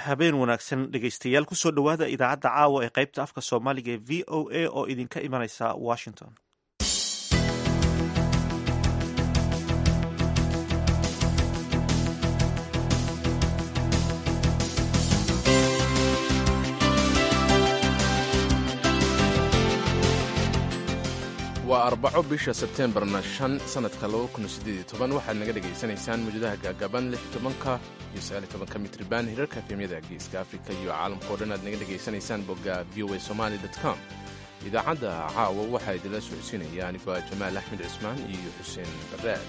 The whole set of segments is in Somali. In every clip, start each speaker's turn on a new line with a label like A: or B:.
A: habeen wanaagsan dhegaystayaal kusoo dhowaada idaacadda caawa ee qaybta afka soomaaliga ee v o a oo idinka imanaysa washington
B: waa arbaco bisha sebteembarna shan sannadka waxaad naga dhegaysanaysaan muujadaha gaagaban ka iyo ka mitriban hirarka efemyada geeska afrika iyo caalamkao dhan aad naga dhegaysanaysaan bogga v o a somali com idaacadda caawa waxaa idinla socodsiinaya anigoo ah jamaal axmed cismaan iyo xuseen baraad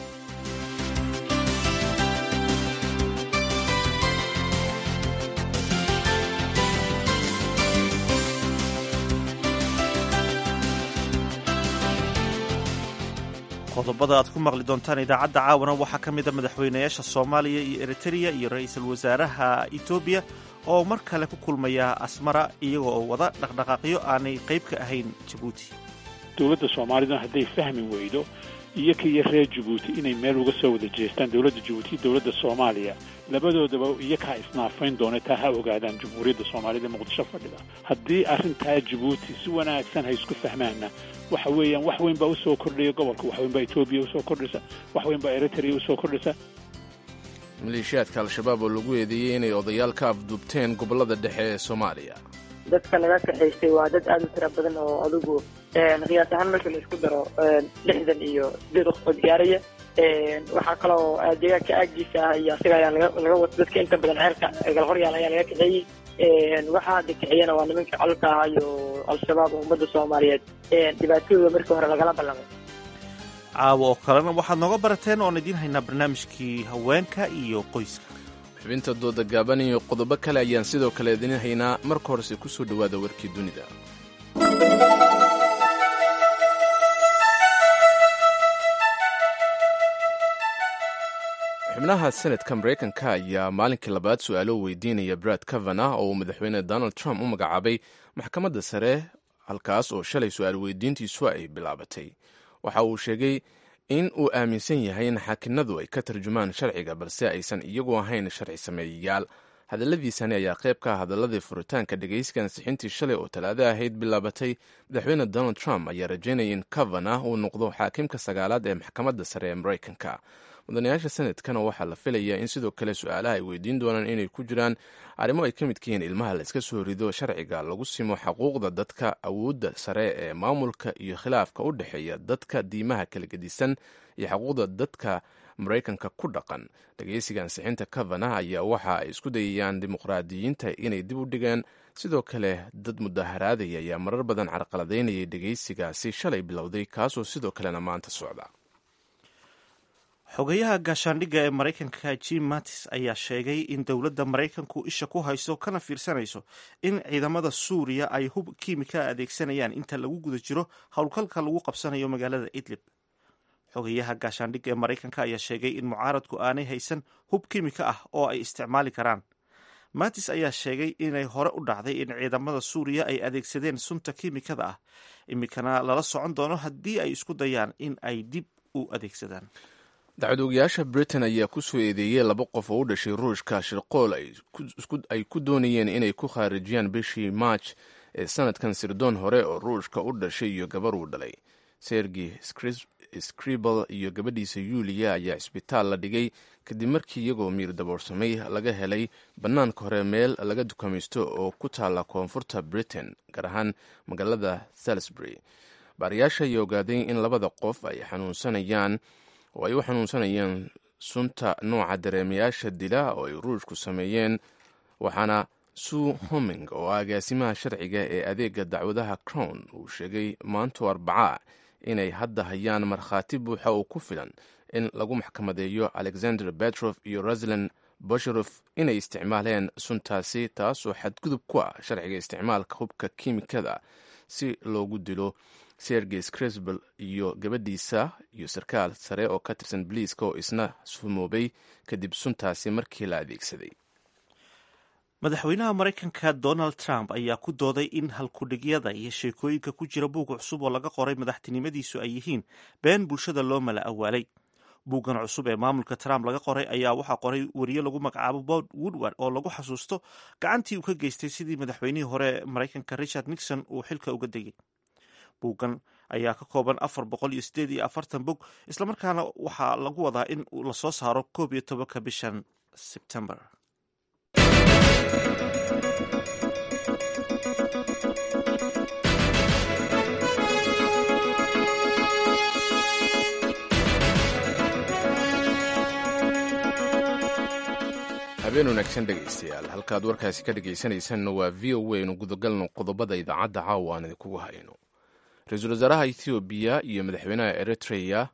A: qodobada aad ku maqli doontaan idaacadda caawana waxaa ka mid a madaxweynayaasha soomaaliya iyo eritreya iyo ra-iisul wasaaraha etoobiya oo mar kale ku kulmaya asmara iyaga oo wada dhaqdhaqaaqyo aanay qayb ka ahayn jabuuti
C: dowladda soomaaliduna hadday fahmi weydo iyo ka iyo reer jabuuti inay meel uga soo wada jeestaan dowladda jabuuti iyo dowladda soomaaliya labadoodaba iyo kaa isnaafayn doona taa ha ogaadaan jamhuuriyadda soomaalida ee muqdisho fadhida haddii arrintaa jabuuti si wanaagsan ha isku fahmaanna waxa weeyaan wax weyn baa usoo kordhaya gobolka wax weyn baa etoobiya usoo kordhisa wax weyn baa eritrea usoo kordhisa
B: maleeshiyaadka al-shabaab oo lagu eedeeyey inay odayaal ka afduubteen gobollada dhexe ee soomaaliya
D: dadka laga kaxaystay waa dad aada u tira badan oo adigu qiyaas ahaan marka la isku daro lixdan iyo sideed waqfood gaaraya waxaa kaloo deegaanka aagiisa ah iyo asiga ayaa laga wato dadka inta badan ceelka galhoryaal ayaa laga kaxeeyey waxaa hadda kaxeeyana waa nimanka colka ah iyo al-shabaab oo ummadda soomaaliyeed dhibaatadooda markii hore lagala ballamay
A: caawa oo kalena waxaad nooga barateen oon idiin haynaa barnaamijkii haweenka iyo qoyska
B: xubinta dooda gaaban iyo qodobo kale ayaan sidoo kale idiin haynaa marka horese ku soo dhowaada warkii dunida xubnaha senatka maraykanka ayaa maalinkii labaad su-aalo weydiinaya brad kavana oo uu madaxweyne donald trump u magacaabay maxkamadda sare halkaas oo shalay su-aal weydiintiisu ay bilaabatay waxa uu sheegay in uu aaminsan yahay in xaakinadu ay ka tarjumaan sharciga balse aysan iyagu ahayn sharci sameeyayaal hadalladiisani ayaa qayb ka ah hadaladii furitaanka dhegaysiga ansixintii shalay oo talaado ahayd bilaabatay madaxweyne donald trump ayaa rajaynaya in kavana uu noqdo xaakimka sagaalaad ee maxkamadda sare ee maraykanka mudanayaasha sanadkana waxaa la filayaa in sidoo kale su-aalaha ay weydiin doonaan inay ku jiraan arrimo ay ka midka yihiin ilmaha la iska soo rido sharciga lagu simo xaquuqda dadka awoodda sare ee maamulka iyo khilaafka u dhexeeya dadka diimaha kala gedisan iyo xaquuqda dadka maraykanka ku dhaqan dhegeysiga ansixinta kavana ayaa waxa ay isku dayayaan dimuqraadiyiinta inay dib u dhigaan sidoo kale dad mudaharaadaya ayaa marar badan carqaladaynayay dhegeysigaasi shalay bilowday kaasoo sidoo kalena maanta socda
A: xogayaha gaashaandhigga ee maraykanka jim mattis ayaa sheegay in dowladda maraykanku isha ku hayso kana fiirsanayso in ciidamada suuriya ay hub kiimika adeegsanayaan inta lagu guda jiro howlgalka lagu qabsanayo magaalada idlib xogayaha gaashaandhigga ee maraykanka ayaa sheegay in mucaaradku aanay haysan hub kiimika ah oo ay isticmaali karaan mattis ayaa sheegay inay hore u dhacday in ciidamada suuriya ay adeegsadeen sunta kiimikada ah iminkana lala socon doono haddii ay isku dayaan in ay dib u adeegsadaan
B: dacwadoogayaasha britain ayaa ku soo eedeeyey laba qof oo u dhashay ruushka shirqool ay ku doonayeen inay ku khaarijiyaan bishii march ee sanadkan sirdoon hore oo ruushka u dhashay iyo gabar uu dhalay sergi scribal iyo gabadhiisa yuuliya ayaa cisbitaal la dhigay kadib markii iyagoo miir daboorsamay laga helay bannaanka hore meel laga dukamaysto oo ku taalla koonfurta britain gaar ahaan magaalada salisbury baariyaasha ayaa ogaaday in labada qof ay xanuunsanayaan oo ay u xanuunsanayeen sunta nooca dareemayaasha dila oo ay ruushku sameeyeen waxaana sue homing oo agaasimaha sharciga ee adeega dacwadaha crown uu sheegay maanto arbacaa inay hadda hayaan markhaati buuxa oo ku filan in lagu maxkamadeeyo alexander betrof iyo ruslan bosherof inay isticmaaleen suntaasi taasoo xadgudub ku ah sharciga isticmaalka hubka kiimikada si loogu dilo sergey scrisbel iyo gabadhiisa iyo sarkaal sare oo ka tirsan boliiska oo isna sumoobay kadib suntaasi markii la adeegsaday
A: madaxweynaha maraykanka donald trump ayaa ku dooday in halkudhigyada iyo sheekooyinka ku jira buug cusub oo laga qoray madaxtinimadiisu ay yihiin been bulshada loo mala awaalay buuggan cusub ee maamulka trump laga qoray ayaa waxaa qoray wariye lagu magacaabo bob woodward oo lagu xasuusto gacantii uu ka geystay sidii madaxweynihii hore maraykanka richard nixon uu xilka uga degay buuggan ayaa ka kooban afar boqol iyo sideed iyo afartan bog islamarkaana waxaa lagu wadaa in lasoo saaro koob iyo tobanka bishan sebtember
B: habeen wanaagsan dhegaystayaal halkaad warkaasi ka dhegaysanaysanna waa v o a nu gudagalno qodobada idaacadda caawa aan idinkugu hayno ra-iisul wasaaraha ethoobiya iyo madaxweynaha eritreya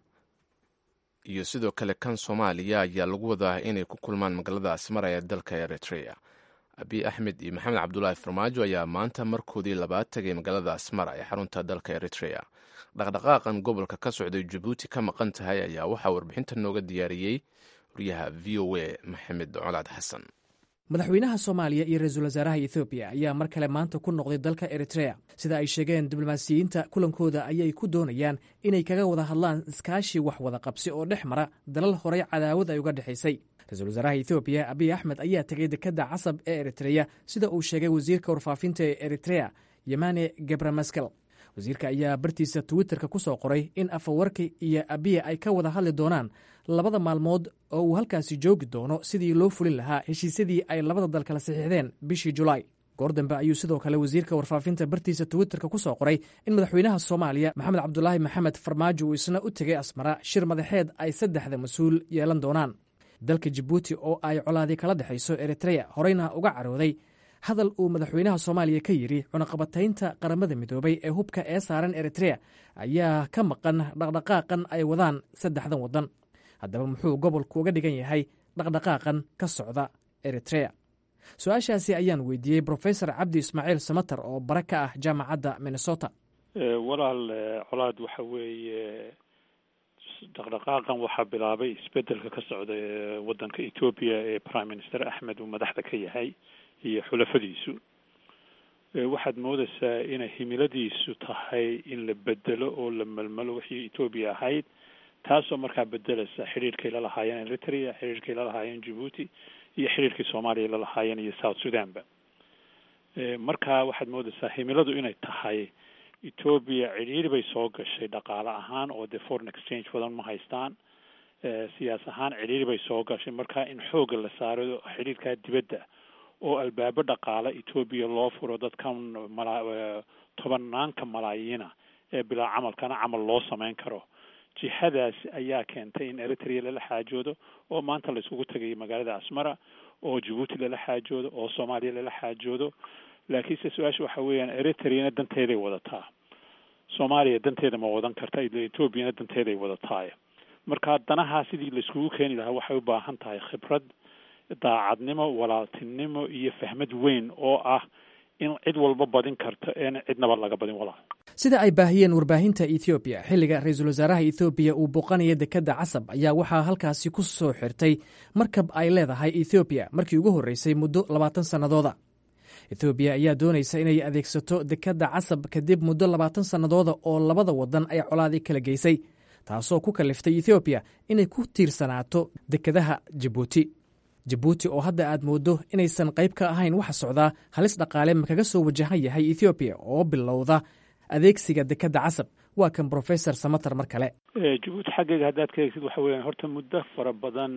B: iyo sidoo kale kan soomaaliya ayaa lagu wadaa inay ku kulmaan magaalada asmara ee dalka eritreya abiy axmed iyo maxamed cabdulaahi farmaajo ayaa maanta markoodii labaad tagay magaalada asmara ee xarunta dalka eritreya dhaqdhaqaaqan gobolka ka socday jabuuti ka maqan tahay ayaa waxaa warbixinta nooga diyaariyey waryaha v o a maxamed colaad xasan
E: madaxweynaha soomaaliya iyo ra-iisul wasaaraha ethoobiya ayaa mar kale maanta ku noqday dalka eritrea sida ay sheegeen diblomaasiyiinta kulankooda ayay ku doonayaan inay kaga wada hadlaan iskaashi wax wada qabsi oo dhex mara dalal horey cadaawad ay uga dhexaysay ra-iisul wasaaraha ethoobiya abiy axmed ayaa tegay dekadda casab ee eritreya sida uu sheegay wasiirka warfaafinta ee eritrea yemane gebramaskel wasiirka ayaa bartiisa twitterka ku soo qoray in afawarki iyo abiya ay ka wada hadli doonaan labada maalmood oo uu halkaasi joogi doono sidii loo fulin lahaa heshiisyadii ay labada dal kala saxiixdeen bishii julaay goor dambe ayuu sidoo kale wasiirka warfaafinta bartiisa twitterka ku soo qoray in madaxweynaha soomaaliya maxamed cabdulaahi maxamed farmaajo uu isna u tegay asmara shir madaxeed ay saddexda mas-uul yeelan doonaan dalka jabuuti oo ay colaadii kala dhexayso eritreya horeyna uga carooday hadal uu madaxweynaha soomaaliya ka yidhi cunaqabataynta qaramada midoobay ee hubka ee saaran eritrea ayaa ka maqan dhaqdhaqaaqan ay wadaan saddexdan waddan haddaba muxuu gobolku uga dhigan yahay dhaqdhaqaaqan ka socda eritrea su-aashaasi ayaan weydiiyey brofesor cabdi ismaaciil samater oo bare ka ah jaamacadda minnesota
C: walaal colaad waxa weeye dhaqdhaqaaqan waxaa bilaabay isbedelka ka socda ee waddanka etoobiya ee prime minister axmed uu madaxda ka yahay iyo xulafadiisu waxaad moodaysaa inay himiladiisu tahay in la bedelo oo la melmelo wixii etoobiya ahayd taasoo markaa bedeleysa xidhiirkay la lahaayeen eritrea xidhiirkay la lahaayeen jabuuti iyo xidhiirkii soomaaliya la lahaayeen iyo south sudanba marka waxaad moodaysaa himiladu inay tahay etoobiya cidhiiri bay soo gashay dhaqaale ahaan oo dee foreign exchange badan ma haystaan siyaas ahaan cidhiiri bay soo gashay marka in xoogga la saaro xidhiirkaa dibadda oo albaabo dhaqaale etoobiya loo furo dadkan mala tobanaanka malaayiina ee bilaa camalkana camal loo samayn karo jihadaas ayaa keentay in eritrea lala xaajoodo oo maanta la isugu tagayo magaalada asmara oo jabuuti lala xaajoodo oo soomaaliya lala xaajoodo laakiinse su-aasha waxa weeyaan eritreana danteeday wadataa soomaaliya danteeda ma wadan karta etoobiyana danteeday wadataay marka danahaa sidii laiskugu keeni lahaa waxay u baahan tahay khibrad daacadnimo walaaltinimo iyo fahmad weyn oo ah in cid walba badin karto eena cidnaba laga badin walaal
E: sida ay baahiyeen warbaahinta ethoobiya xilliga ra-iisul wasaaraha ethoobiya uu booqanaya dekadda casab ayaa waxaa halkaasi ku soo xirtay markab ay leedahay ethoobiya markii ugu horreysay muddo labaatan sannadooda ethoobiya ayaa doonaysa inay adeegsato dekadda casab kadib muddo labaatan sannadooda oo labada waddan ay colaadii kala geysay taasoo ku kaliftay ethoobiya inay ku tiirsanaato dekadaha jabuuti jabuuti oo hadda aad mooddo inaysan qayb ka ahayn waxa socdaa halis dhaqaale ma kaga soo wajahan yahay ethoobiya oo bilowda adeegsiga dekadda casab waa kan brofesor samater mar kale
C: jabuuti xaggeega haddaad ka eegsid waxa weeyaan horta muddo fara badan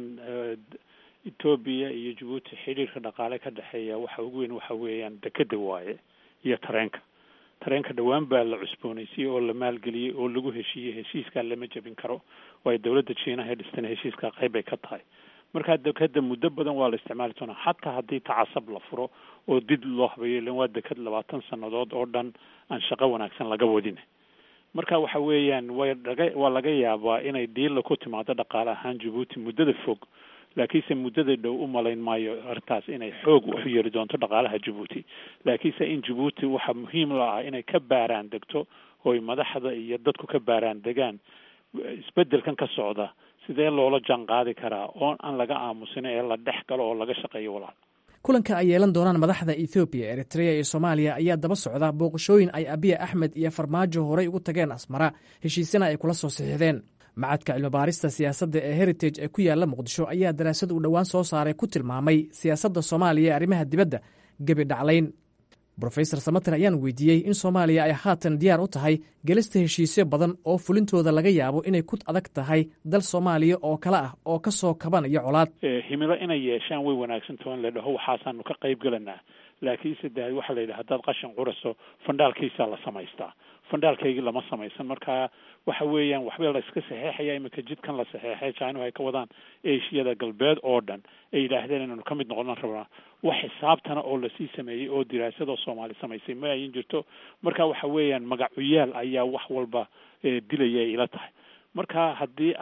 C: etoobiya iyo jabuuti xidhiirka dhaqaale ka dhexeeya waxa ugu weyn waxa weeyaan dekeda waaye iyo tareenka tareenka dhowaan baa la cusboonaysiyey oo la maalgeliyey oo lagu heshiiyey heshiiskaa lama jebin karo waayo dowladda jiinaha ee dhistana heshiiskaa qayb bay ka tahay markaa dekeda muddo badan waa la isticmaali doonaa xataa haddii tacasab la furo oo did loo habeeyo ilan waa deked labaatan sannadood oo dhan aan shaqo wanaagsan laga wadin marka waxa weeyaan way laga waa laga yaabaa inay dhiilla ku timaado dhaqaale ahaan jabuuti muddada fog laakiinse muddada dhow u malayn maayo arrintaas inay xoog u yeeli doonto dhaqaalaha jabuuti laakiinse in jabuuti waxaa muhiim la ah inay ka baaraan degto ooy madaxda iyo dadku ka baaraan degaan isbedelkan ka socda sidee loola jaan qaadi karaa oo aan laga aamusin ee la dhex galo oo laga shaqeeyo walaal
E: kulanka ay yeelan doonaan madaxda ethoobiya eritrea iyo soomaaliya ayaa daba socda booqashooyin ay abiya axmed iyo farmaajo horey ugu tageen asmara heshiisena ay kula soo saxiixdeen macadka cilmibaarista siyaasadda ee heritage ee ku yaalla muqdisho ayaa daraasad uu dhowaan soo saaray ku tilmaamay siyaasadda soomaaliya ee arrimaha dibadda gebi dhaclayn brofesor samater ayaan weydiiyey in soomaaliya ay haatan diyaar u tahay gelista heshiisyo badan oo fulintooda laga yaabo inay ku adag tahay dal soomaaliya oo kale ah oo ka soo kabanaya colaad
C: himilo inay yeeshaan way wanaagsantaho in la dhaho waxaasaanu ka qayb gelanaa laakiin saddex waxaa la yidhaha haddaad qashin quraso fandhaalkiisaa la samaystaa fandhaalkaygii lama samaysan marka waxa weeyaan waxba la iska saxeexaya iminka jidkan la saxeexay chinahu ay ka wadaan ashiyada galbeed oo dhan ay yidhaahdeen inaynu ka mid noqonan rabnaa wax xisaabtana oo lasii sameeyey oo diraasadoo soomaali samaysay ma ayin jirto marka waxa weeyaan magacuyaal ayaa wax walba dilaya ay ila tahay marka haddii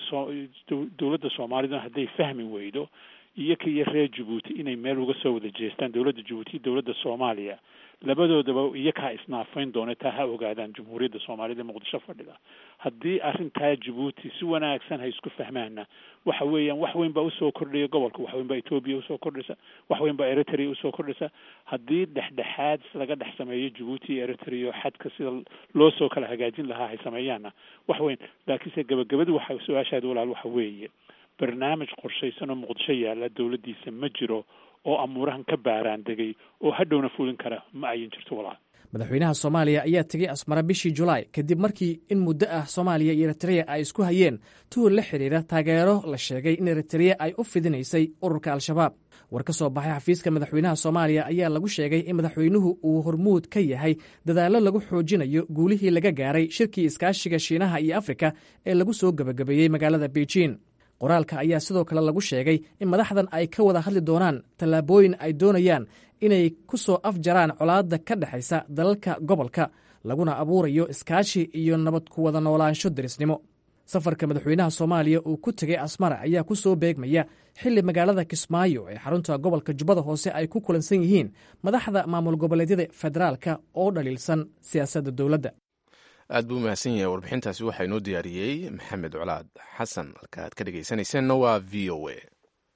C: dowladda soomaalida hadday fahmi weydo iyo ka iyo reer jabuuti inay meel uga soo wada jeestaan dowladda jabuuti iyo dowladda soomaaliya labadoodaba iyakaa isnaafayn doona taa ha ogaadaan jumhuuriyadda soomaalida ee muqdisho fadhida haddii arrintaa jabuuti si wanaagsan ha isku fahmaana waxa weeyaan wax weyn baa usoo kordhaya gobolka wax weyn baa etoobiya usoo kordhaysa wax weyn baa eritrea usoo kordhaysa haddii dhexdhexaad laga dhex sameeyo jabuuti iyo eritrea xadka sida loo soo kala hagaajin lahaa hay sameeyaanna wax weyn laakiinse gabagabadu waxa su-aashaada walaal waxa weeye barnaamij qorshaysan oo muqdisho yaalla dowladdiisa ma jiro oo amuurahan ka baaraan degay oo hadhowna fulin kara ma ayin jirto walaal
E: madaxweynaha soomaaliya ayaa tegey asmara bishii julaay kadib markii in muddo ah soomaaliya iyo eritreya ay isku hayeen tuhur la xidhiira taageero la sheegay in eritreya ay u fidinaysay ururka al-shabaab war ka soo baxay xafiiska madaxweynaha soomaaliya ayaa lagu sheegay in madaxweynuhu uu hormuud ka yahay dadaallo lagu xoojinayo guulihii laga gaaray shirkii iskaashiga shiinaha iyo afrika ee lagu soo gebagabeeyey magaalada beijing qoraalka ayaa sidoo kale lagu sheegay in madaxdan ay ka wada hadli doonaan tallaabooyin ay doonayaan inay ku soo afjaraan colaadda ka dhexaysa dalalka gobolka laguna abuurayo iskaashi iyo nabad ku wada noolaansho derisnimo safarka madaxweynaha soomaaliya uu ku tegey asmara ayaa ku soo beegmaya xilli magaalada kismaayo ee xarunta gobolka jubbada hoose ay ku kulansan yihiin madaxda maamul goboleedyada federaalka oo dhaliilsan siyaasadda dowladda
B: aad buu mahadsan yahay warbixintaasi waxaa inoo diyaariyey maxamed colaad xasan halka aad ka dhegaysanayseena waa v o a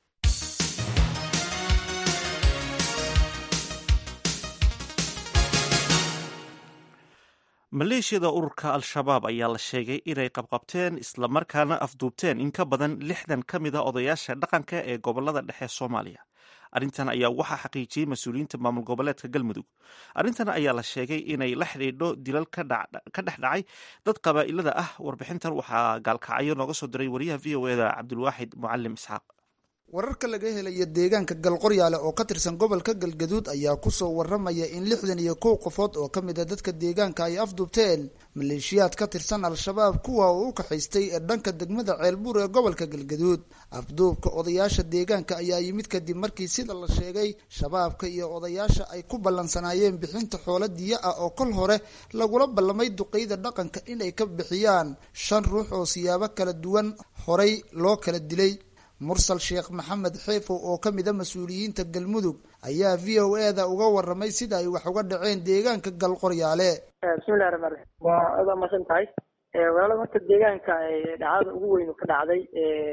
A: maleeshiyada ururka al-shabaab ayaa la sheegay inay qabqabteen islamarkaana afduubteen in ka badan lixdan ka mid a odayaasha dhaqanka ee gobolada dhexe soomaaliya arrintan ayaa waxaa xaqiijiyey mas-uuliyiinta maamul goboleedka galmudug arrintan ayaa la sheegay inay la xidhiidho dilal ka dhex dhacay dad qabaa'ilada ah warbixintan waxaa gaalkacyo nooga soo diray wariyaha v o eda cabdulwaaxid mucalim isxaaq
F: wararka laga helaya deegaanka galqoryaale oo ka tirsan gobolka galgaduud ayaa kusoo waramaya in lixdan iyo kow qofood oo ka mid a dadka deegaanka ay afduubteen maleeshiyaad ka tirsan al-shabaab kuwa uu u kaxaystay ee dhanka degmada ceelbuur ee gobolka galgaduud afduubka odayaasha deegaanka ayaa yimid kadib markii sida la sheegay shabaabka iyo odayaasha ay ku ballansanaayeen bixinta xoolo diyo ah oo kol hore lagula ballamay duqeyda dhaqanka inay ka bixiyaan shan ruux oo siyaabo kala duwan horay loo kala dilay mursal sheekh maxamed xeefow oo ka mid a mas-uuliyiinta galmudug ayaa v o e da uga waramay sida ay wax uga dhaceen deegaanka galqoryaale
D: bismillahi raxmaan raxiim waa adaa masan tahay walaala horta deegaanka dhacdada ugu weynu ka dhacday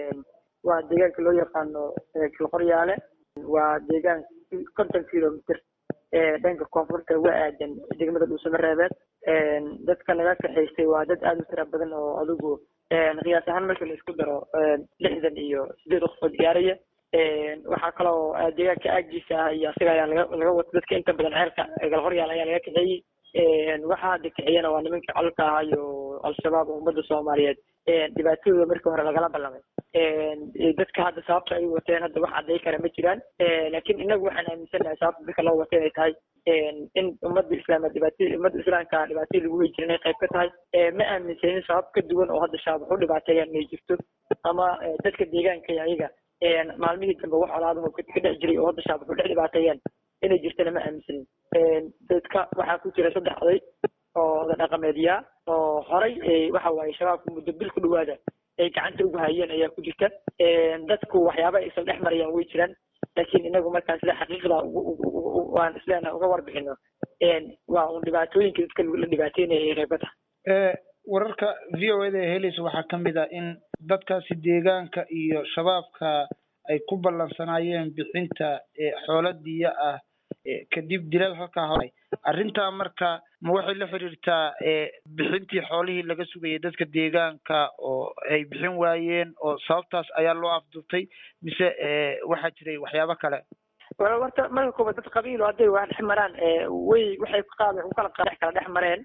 D: waa deegaanka loo yaqaano galqoryaale waa deegaan konton kilomitr dhanka koonfurta uga aadan degmada dhuusamo reebeed dadka naga kaxaystay waa dad aada u tira badan oo adigu qiyaas ahaan marka la isku daro lixdan iyo sideed qofood gaaraya waxaa kaloo deegaanka aagiisa ah iyo asiga ayaa laga laga wata dadka inta badan ceelka galhoryaal ayaa laga kaxeeyey waxaa hadda kaxeeyana waa nimanka colka ah iyo al-shabaab oo ummadda soomaaliyeed dhibaatadooda markii hore lagala ballamay dadka hadda sababta ay wateen hadda wax cadday kara ma jiraan laakiin inagu waxaan aaminsanahay sababta dadka loo wata inay tahay in ummadda islaama dhibaatay ummadda islaamka dhibaatay lagu wey jira inay qayb ka tahay ma aaminsanin sabab ka duwan oo hadda shabaab wax u dhibaateeyaan inay jirto ama dadka deegaanka iyo ayaga maalmihii dambe wax colaadaho ka dhex jiray oo hadda shabaab wax u dhex dhibaateeyaan inay jirtana ma aaminsanin dadka waxaa ku jira saddex oday oo oda dhaqameedyaa oo horay waxa waaye shabaabka muddo bil ku dhawaada ay gacanta ugu hayeen ayaa ku jirta dadku waxyaaba aysan dhex marayaan way jiraan laakiin inagu markaan sida xaqiiqda waan isleena uga warbixino waa un dhibaatooyinka dadka la dhibaateynaya ay qayba tahay
G: wararka v o eda ee helaysa waxaa ka mid ah in dadkaasi deegaanka iyo shabaabka ay ku ballansanaayeen bixinta xoolo diya ah kadib dilal halkaa horay arrintaa marka ma waxay la xiriirtaa bixintii xoolihii laga sugayay dadka deegaanka oo ay bixin waayeen oo sababtaas ayaa loo afduubtay mise waxaa jiray waxyaabo kale
D: wala horta marka koobaad dad qabiilo hadday wax dhex maraan way waxay qaad u kala qadex kala dhex mareen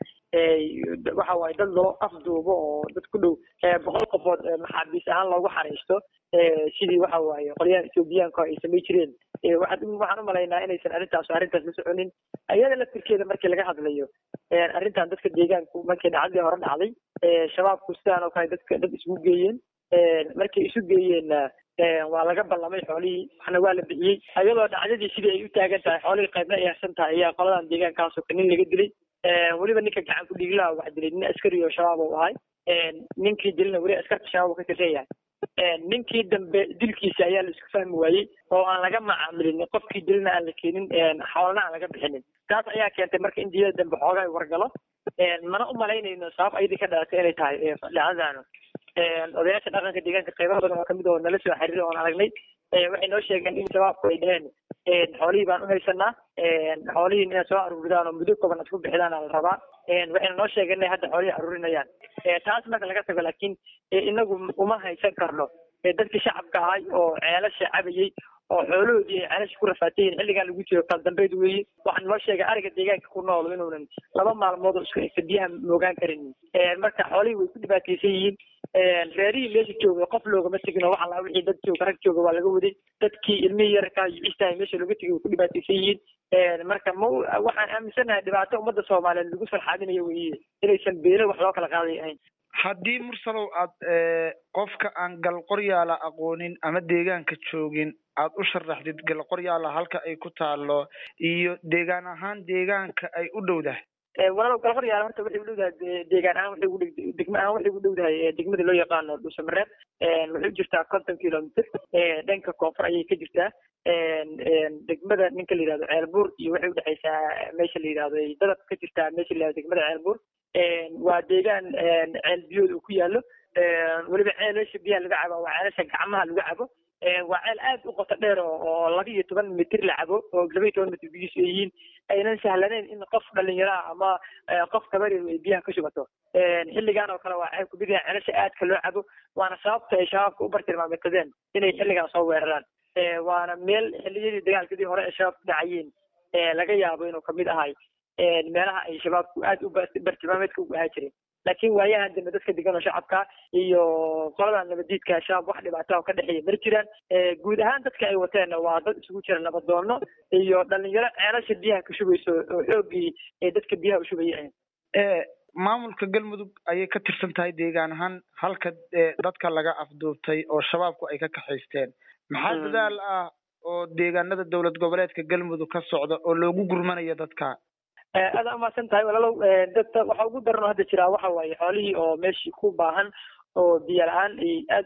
D: waxa waaye dad loo afduubo oo dad ku dhow boqol qofood maxaabiis ahaan loogu xariisto sidii waxa waaye qolyahan ethoobiyaanka ay samay jireen waxaan waxaan u malaynaa inaysan arrintaas arrintaas la soconin iyada laftirkeeda markii laga hadlayo arrintan dadka deegaanku markii dhacdadii hore dhacday shabaabku sidaan oo kale dadka dad isugu geeyeen markay isu geeyeenna waa laga ballamay xoolihii waxna waa la bixiyey iyadoo dhacdadii sidii ay u taagan tahay xoolihii qaybna ay harsan tahay ayaa qoladan deegaankaasoo ka nin laga dilay weliba ninka gacan ku dhiiglaha wax dilay nin askari oo shabaab u ahay ninkii dilna weli askarta shabaab ka tirsan yahay ninkii dambe dilkiisa ayaa la isku fahmi waayey oo aan laga macaamilin qofkii dilna aan la keenin xoolana aan laga bixinin taas ayaa keentay marka in diyada dambe xoogaa wargalo mana u malaynayno sabab ayadii ka dhalatay inay tahay dhacdadaanu odayaasha dhaqanka deegaanka qaybaha badan oo kamid oo nala soo xiriiray oon aragnay waxay noo sheegeen in shabaabku ay dheheen xoolihii baan u haysanaa xoolihii inay soo aruuridaan oo muddo kooban isku bixidaan la rabaa waxayna noo sheegeen inay hadda xoolihii aruurinayaan taas marka laga tago laakiin inagu uma haysan karno dadkii shacabka ahay oo ceelasha cabayey oo xoolahoodii ay ceelasha ku rafaatayiin xilligan lagu jiro kala dambeyd weeye waxaan noo sheegay ariga deegaanka ku nool inuunan laba maalmood oo isku egta biyaha moogaan karinin marka xoolihii way ku dhibaataysan yihiin reerihii meesha jooga qof loogama tegin oo waxa laa wixii dad jooga rag jooga waa laga waday dadkii ilmihii yarkaa iyo cistahay meesha looga tegay way ku dhibaataysan yihiin marka ma waxaan aaminsanahay dhibaato ummadda soomaaliyeed lagu farxaadinayo weeye inaysan beelo wax loo kala qaaday ahayn
G: haddii mursalow aad qofka aan galqoryaala aqoonin ama deegaanka joogin aad u sharaxdid galqoryaala halka ay ku taalo iyo deegaan ahaan deegaanka ay u dhowdahay
D: walaalow galqoryaala horta waxay u dhowdahay deegaan ahaan waxay ugu degma ahaan waxay ugu dhowdahay degmada loo yaqaano dhuusamareeb waxay u jirtaa konton kilomitr dhanka koonfur ayay ka jirtaa degmada ninka la yihahdo ceelbuur iyo waxay udhexaysaa meesha la yihahdo dadab ka jirtaa meesha la yihahdo degmada ceelbuur waa deegaan ceel biyood uu ku yaalo weliba ceelasha biyaha laga cabo waa ceelasha gacmaha lagu cabo waa ceel aad u qoto dheer oo laba iyo toban mitir la cabo oo laba iyo toban mitir biyihiisu ay yihiin aynan sahlaneyn in qof dhalinyaraha ama qof kabarir ay biyaha ka shubato xilligan oo kale waa ceeb kumid yahay ceelasha aadka loo cabo waana sababta ay shabaabka u bartilmaameedsadeen inay xilligan soo weeraraan waana meel xilliyadii dagaalkadii hore ee shabaab ku dhacayeen laga yaabo inuu kamid ahay meelaha ay shabaabku aad u bartilmaameedka ugu ahaa jireen laakiin waayahan dambe dadka degan oo shacabka iyo qolada nabadiidka shabaab wax dhibaato oo ka dhexeeya mar jiraan guud ahaan dadka ay wateenna waa dad isugu jira nabadoono iyo dhalinyaro ceelasha biyaha ka shubayso oo xoogii ee dadka biyaha u shubaya
G: maamulka galmudug ayay ka tirsan tahay deegaan ahaan halka dadka laga afduubtay oo shabaabku ay ka kaxaysteen maxaa dadaal ah oo deegaanada dowlad goboleedka galmudug ka socda oo loogu gurmanayo dadka
D: aada umahadsan tahay walaalow dadka waxa ugu daran oo hadda jiraa waxa waaye xoolihii oo meeshii ku baahan oo biyo la-aan ay aad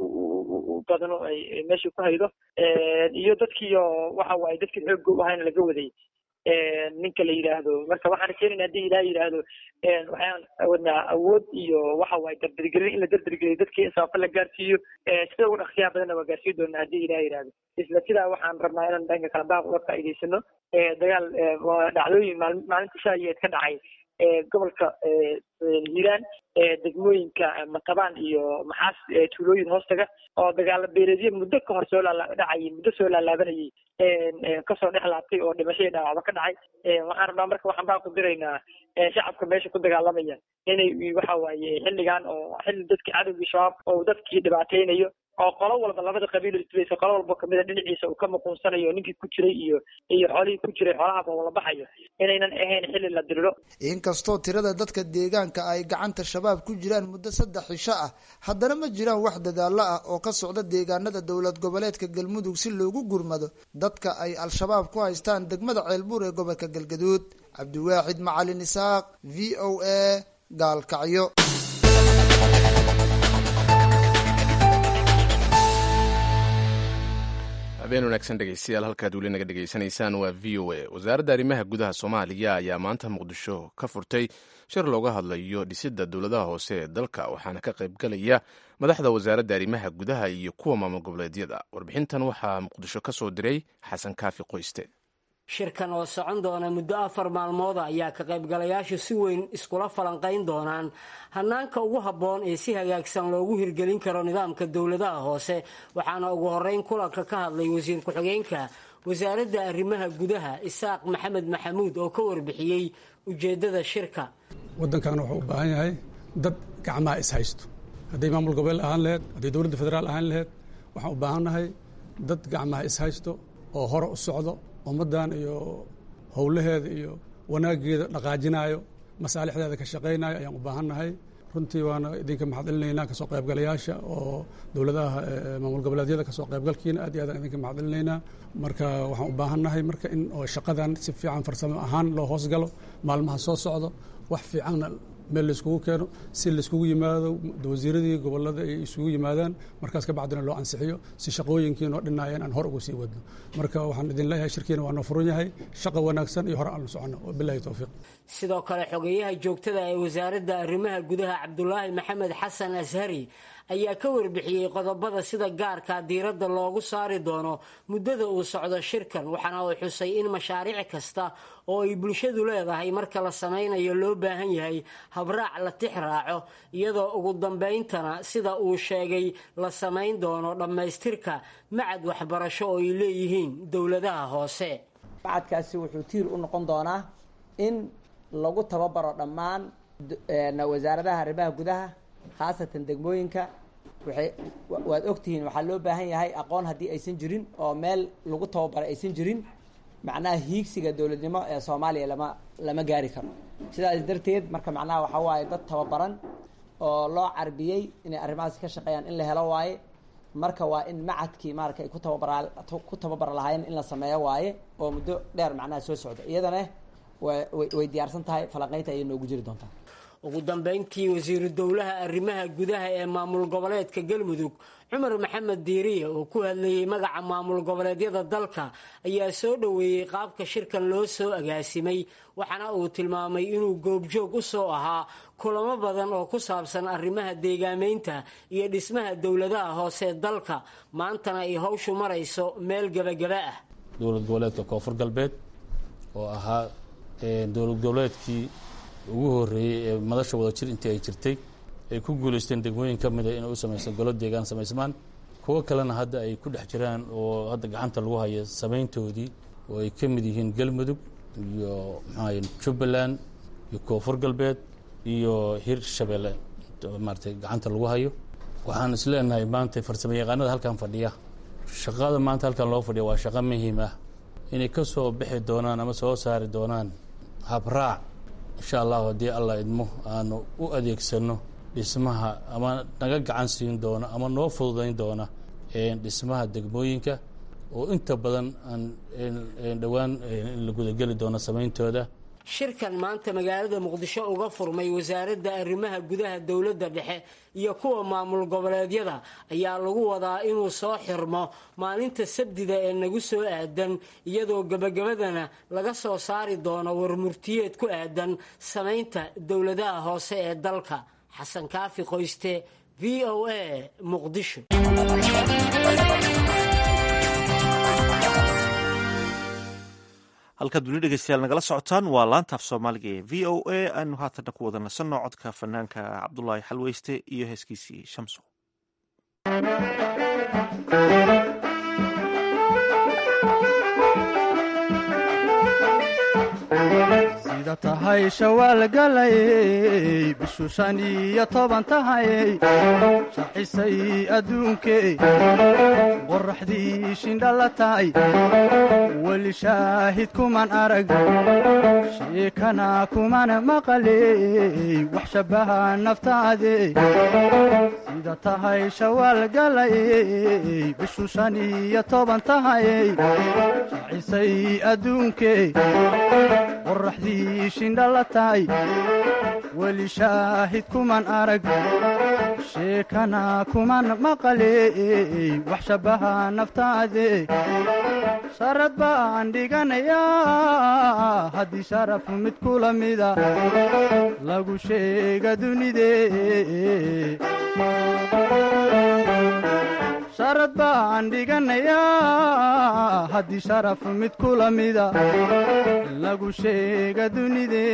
D: u badano ay meeshii ku haydo iyo dadkii oo waxa waaye dadkii xoogga u ahayna laga waday ninka la yidhaahdo marka waxaan rajeynayna haddii ilaah yidhaahdo waxaan wadnaa awood iyo waxa waaye dardargelin in la dardargeliyo dadkii in sababta la gaarsiiyo sida ugu dhaqsiyaha badanna waa gaarsiin doonaa haddii ilaah yidhaahdo isla sidaa waxaan rabnaa inaan dhanka kala baaq uga faa'iidaysano dagaal dhacdooyin maalinta shaayeed ka dhacay gobolka hiiraan degmooyinka matabaan iyo maxaas tuulooyin hoostaga oo dagaalo beereedyo muddo ka hor soo dhacayay muddo soo laalaabanayay kasoo dhex laabtay oo dhimashadii dhaawacba ka dhacay waxaan rabnaa marka waxaan baa ku diraynaa shacabka meesha ku dagaalamaya inay waxa waaye xilligan oo xilli dadkii cadowgii shabaab oo dadkii dhibaateynayo oo qolo walba labada qabiil islaysa qolo walba kamida dhinaciisa uu ka muquunsanayo ninkii ku jiray iyo iyo xoolihii ku jiray xoolahaba wala baxayo inaynan ahayn xilli la diriro
F: inkastoo tirada dadka deegaanka ay gacanta shabaab ku jiraan muddo saddex cisho ah haddana ma jiraan wax dadaalo ah oo ka socda deegaanada dowlad goboleedka galmudug si loogu gurmado dadka ay al-shabaab ku haystaan degmada ceelbuur ee gobolka galgaduud cabdiwaaxid macalin isaaq v o a gaalkacyo
B: habeen wanaagsan dhegeystayaal halkaad weli naga dhegeysanaysaan waa v o a wasaaradda arrimaha gudaha soomaaliya ayaa maanta muqdisho ka furtay shir looga hadlayo dhisidda dowladaha hoose ee dalka waxaana ka qaybgalaya madaxda wasaaradda arrimaha gudaha iyo kuwa maamul goboleedyada warbixintan waxaa muqdisho ka soo diray xasan kaafi qoyste
H: shirkan oo socon doona muddo afar maalmooda ayaa ka qaybgalayaashu si weyn iskula falanqayn doonaan hanaanka ugu habboon ee si hagaagsan loogu hirgelin karo nidaamka dowladaha hoose waxaana ugu horeyn kulanka ka hadlay wasiir ku-xigeenka wasaaradda arrimaha gudaha isaaq maxamed maxamuud oo ka warbixiyey ujeeddada shirka
I: waddankan wuxuu u baahan yahay dad gacmaha is haysto hadday maamul gobol ahaan laheyd hadday dowladda federaal ahaan laheyd waxaan u baahannahay dad gacmaha is haysto oo hore u socdo ummaddan iyo howlaheeda iyo wanaaggeeda dhaqaajinaayo masaalixdeeda ka shaqaynayo ayaan u baahannahay runtii waana idinka maxad celinaynaa kasoo qaybgalayaasha oo dowladaha maamul goboleedyada kasoo qaybgalkiina aad iyo aadaan idinka maxad celinaynaa marka waxaan u baahannahay marka in oo shaqadan si fiican farsamo ahaan loo hoosgalo maalmaha soo socdo wax fiicanna meel layskugu keeno si layskugu yimaado wasiiradii gobolada ay isugu yimaadaan markaas ka bacdina loo ansixiyo si shaqooyinkii noo dhinaayeen aan hor ugu sii wadno marka waxaan idin leeyahay shirkiina waa noo furan yahay shaqa wanaagsan iyo hore aanu soconno bilahi towfiiq
H: sidoo kale xogeyaha joogtada ee wasaaradda arrimaha gudaha cabdulaahi maxamed xasan ashari ayaa ka warbixiyey qodobada sida gaarka diiradda loogu saari doono muddada uu socdo shirkan waxaana uu xusay in mashaariic kasta oo ay bulshadu leedahay marka la samaynayo loo baahan yahay habraac la tix raaco iyadoo ugu dambayntana sida uu sheegay la samayn doono dhammaystirka macad waxbarasho oo ay leeyihiin dowladaha hoose
J: macadkaasi wuxuu tiir u noqon doonaa in lagu tababaro dhammaan wasaaradaha arrimaha gudaha khaasatan degmooyinka waxay waad ogtihiin waxaa loo baahan yahay aqoon haddii aysan jirin oo meel lagu tababaray aysan jirin macnaha hiigsiga dowladnimo ee soomaaliya lama lama gaari karo sidaas darteed marka macnaha waxaa waaye dad tababaran oo loo carbiyey inay arrimahaas ka shaqeeyaan in la helo waaye marka waa in macadkii maarata ay ku tababara ku tababara lahaayeen in la sameeyo waaye oo muddo dheer macnaha soo socda iyadana way diyaarsan tahay falanqaynta ayay noogu jiri doontaa
H: ugu dambayntii wasiiru dowlaha arrimaha gudaha ee maamul goboleedka galmudug cumar maxamed diiriye oo ku hadlayey magaca maamul goboleedyada dalka ayaa soo dhoweeyey qaabka shirkan loo soo agaasimay waxaana uu tilmaamay inuu goobjoog u soo ahaa kulamo badan oo ku saabsan arrimaha deegaameynta iyo dhismaha dowladaha hoose dalka maantana ay hawshu marayso meel gebagaba ah
K: dowlad goboleedka koonfur galbeed oo ahaa dowlad goboleedkii ugu horreeyey ee madasha wada jir intii ay jirtay ay ku guulaysteen degmooyin ka mida inay u samaysan golo deegaan samaysmaan kuwo kalena hadda ay ku dhex jiraan oo hadda gacanta lagu haya samayntoodii oo ay ka mid yihiin galmudug iyo maxaaye jubbaland iyo koonfur galbeed iyo hir shabeelle maaratay gacanta lagu hayo waxaan is leenahay maanta farsamo yaqaanada halkan fadhiya shaqada maanta halkan loo fadhiya waa shaqo muhiim ah inay ka soo bixi doonaan ama soo saari doonaan habraac insha allahu haddii allah idmo aanu u adeegsano dhismaha ama naga gacan siin doona ama noo fududayn doona dhismaha degmooyinka oo inta badan aan dhowaan in la gudageli doono samayntooda
H: shirkan maanta magaalada muqdisho uga furmay wasaaradda arrimaha gudaha dowladda dhexe iyo kuwa maamul goboleedyada ayaa lagu wadaa inuu soo xirmo maalinta sabdida ee nagu soo aadan iyadoo gebagabadana laga soo saari doono warmurtiyeed ku aadan samaynta dowladaha hoose ee dalka xasan kaafi qoyste v o a muqdisho
A: halkaad weli dhegeystayaal nagala socotaan waa laantaaf soomaaliga ee v o a aanu haatanna ku wada nasanno codka fanaanka cabdulaahi xalweyste iyo heeskiisii shamso
L: sida tahay shawaal galayey bishu shan iyo toban tahayey shaxisay adduunkey qoraxdii shindhala tahay weli shaahid kuman arag sheekana kuman maqaley wax shabbaha naftaade sida tahay shawaal galayey bishu shan iyo toban tahayey shaxisay adduunkey qoraxdii shindhala tahay weli shaahid kuman arag sheekana kuman maqaley wax shabbaha naftaade sharad baan dhiganayaa haddii sharafu mid kula mida lagu sheega dunide sharad baan dhiganayaa haddii sharaf mid kula mida lagu sheega dunide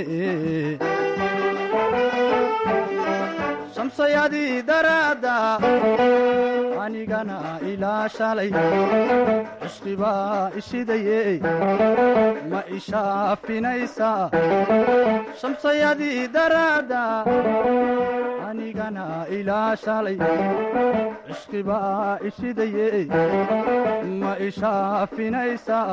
L: shamsayadii daraadda anigana ilaa shalay cishqibaa ishidaye ma ishaafinaysaa shamsayadii daraadda anigana ilaa shalay cishqibaa ishidaye ma ishaafinaysaa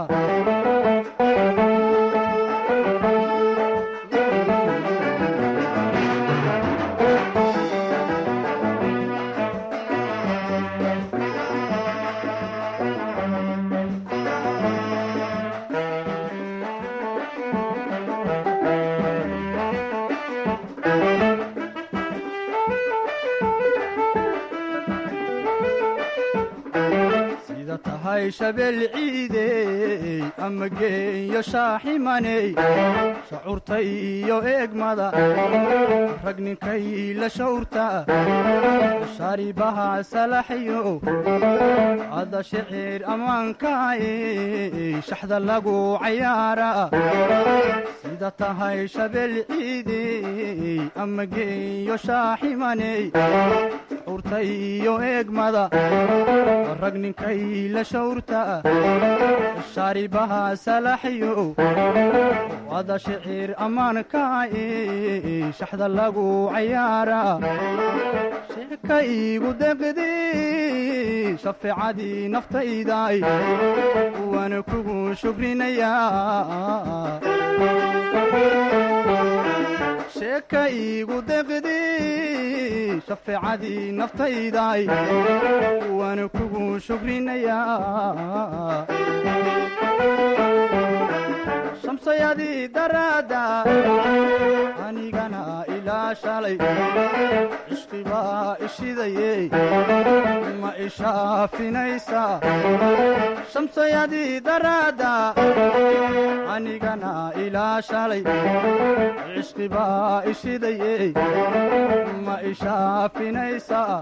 L: sida tahay shabeel ciidey ama geeyo shaaximaney shacuurta iyo eegmada rag ninkay la shawrta shaaribaha salaxyo ada shicir ammaankaay shaxda lagu cayaara sida tahay shabeel ciidey ama geeyo shaaximaney shacuurta iyo eegmada rag ninkay la shawrta shaaribaha salaxyo ada shicir ammaankaay shaxda lagu cayaara sheeka iigu deqdi shafeecadii naftayday waana kugu shukrinayaa sheeka iigu deqdi shafeecadii naftayday waana kugu shukrinayaa shamsayadii daraadda anigana ilaa shalay cishqibaa ishidaye ma ishaafinaysaa shamsayadii daraadda anigana ilaa shalay cishqibaa ishidaye ma ishaafinaysaa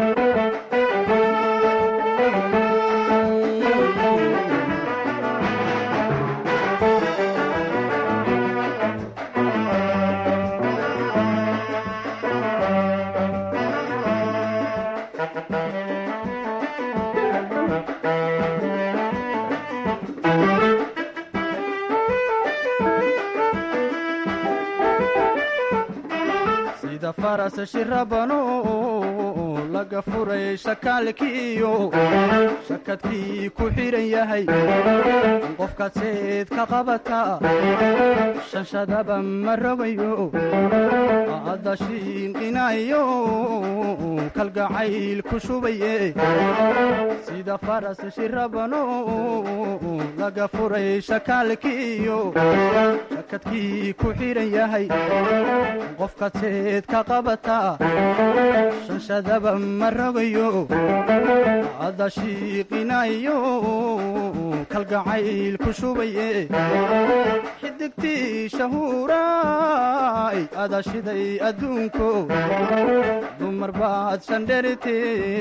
L: sida faras shirabano laga furay shakaalkiiyo shakadkii ku xidhan yahay qofkaad seed ka qabata shanshadaba ma rogayo adda shiinqinayo kalgacayl ku shubaye sida faras shirabano laga furay shakaalkiiyo shakadkii ku xidhan yahay qofkaad seed ka qabata shanshadaba ma rogayo adda shiiqinayo kalgacayl ku shubaye xidigtii shahuuraay ada shiday adduunko dumar baad shandherite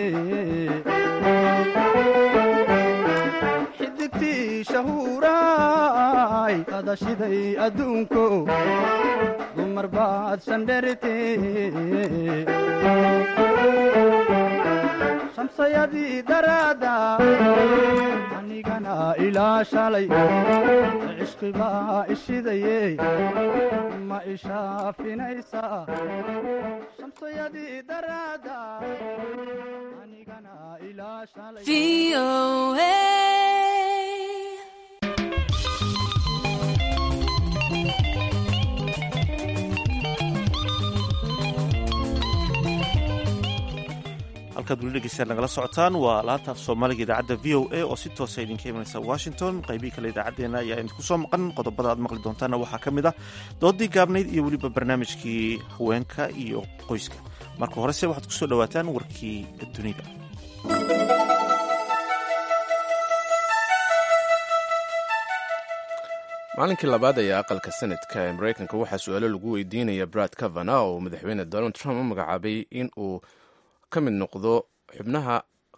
L: xidigtii shahuuraay ada shiday adduunko dumar baad shandherite shamsayadii daraadda anigana ilaa shalay cishqibaa ishidaye ma ishaafinaysaa shamsayadii daraadda anigana ilaa shalay
A: halkaad weli dhegeystaan nagala socotaan waa laanta af soomaaliga idaacadda v o a oo si toosa idinka imanaysa washington qaybihii kale idaacaddeenna ayaa idinku soo maqan qodobada aad maqli doontaanna waxaa ka mid ah doodii gaabnayd iyo weliba barnaamijkii haweenka iyo qoyska marka horese waxaad kusoo dhowaataan warkii dunida
B: maalinkii labaad ayaa aqalka senadka ee maraykanka waxaa su-aalo lagu weydiinaya brad kavana oo madaxweyne donald trump u magacaabay in uu ka mid noqdo xubnaha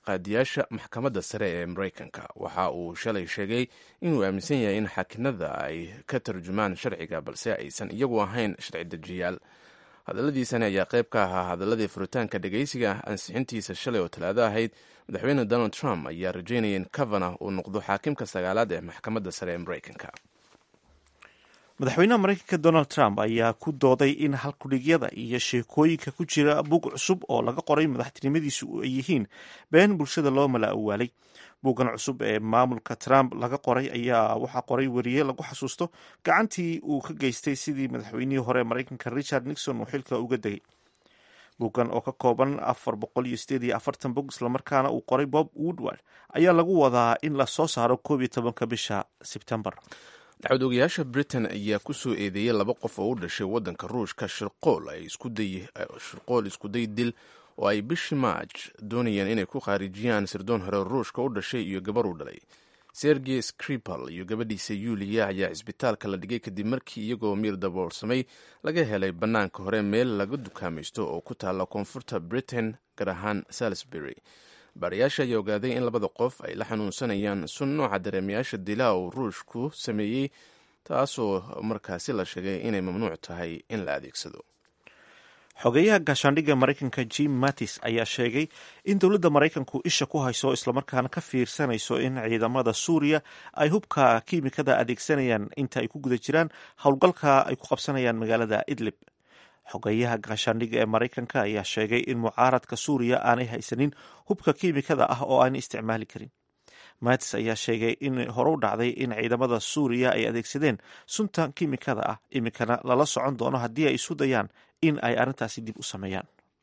B: qaadiyaasha maxkamadda sare ee maraykanka waxa uu shalay sheegay inuu aaminsan yahay in xakinada ay ka tarjumaan sharciga balse aysan iyagu ahayn sharci dejiyaal hadalladiisani ayaa qayb ka ahaa hadaladii furitaanka dhegeysiga ansixintiisa shalay oo talaado ahayd madaxweyne donald trump ayaa rajeynaya in cavana uu noqdo xaakimka sagaalaad ee maxkamadda sare ee maraykanka
A: madaxweynaha maraykanka donald trump ayaa ku dooday in halkudhigyada iyo sheekooyinka ku jira bug cusub oo laga qoray madaxtinimadiisu ay yihiin been bulshada loo mala awaalay buggan cusub ee maamulka trump laga qoray ayaa waxaa qoray weriye lagu xasuusto gacantii uu ka geystay sidii madaxweynihii hore maraykanka richard nixon uu xilka uga degay buggan oo ka kooban afar boqol iyo sideed iyo afartan bog islamarkaana uu qoray bob woodward ayaa lagu wadaa in la soo saaro koob iyo tobanka bisha sebtembar
B: dacwad ogayaasha britain ayaa kusoo eedeeyay laba qof oo u dhashay waddanka ruushka shirqool ay shirqool iskuday dil oo ay bishii maaj doonayeen inay ku khaarijiyaan sirdoon hore ruushka u dhashay iyo gabar u dhalay sergey skripal iyo gabadhiisa yuliya ayaa cisbitaalka la dhigay kadib markii iyagoo miir daboolsamay laga helay bannaanka hore meel laga dukaamaysto oo ku taalla koonfurta britain gaar ahaan salisbury baarayaasha ayaa ogaaday in labada qof ay la xanuunsanayaan sun nooca dareemayaasha dilaa uu ruushku sameeyey taasoo markaasi la sheegay inay mamnuuc tahay in la adeegsado
A: xogeyaha gaashaandhigga maraykanka jim mattis ayaa sheegay in dowladda maraykanku isha ku hayso islamarkaana ka fiirsanayso in ciidamada suuriya ay hubka kiimikada adeegsanayaan inta ay ku guda jiraan howlgalka ay ku qabsanayaan magaalada idlib xogeyaha gaashaandhigga ee maraykanka ayaa sheegay in mucaaradka suuriya aanay haysanin hubka kiimikada ah oo aanay isticmaali karin matis ayaa sheegay in hore u dhacday in ciidamada suuriya ay adeegsadeen sunta kiimikada ah iminkana lala socon doono haddii ay isu dayaan in ay arrintaasi dib u sameeyaan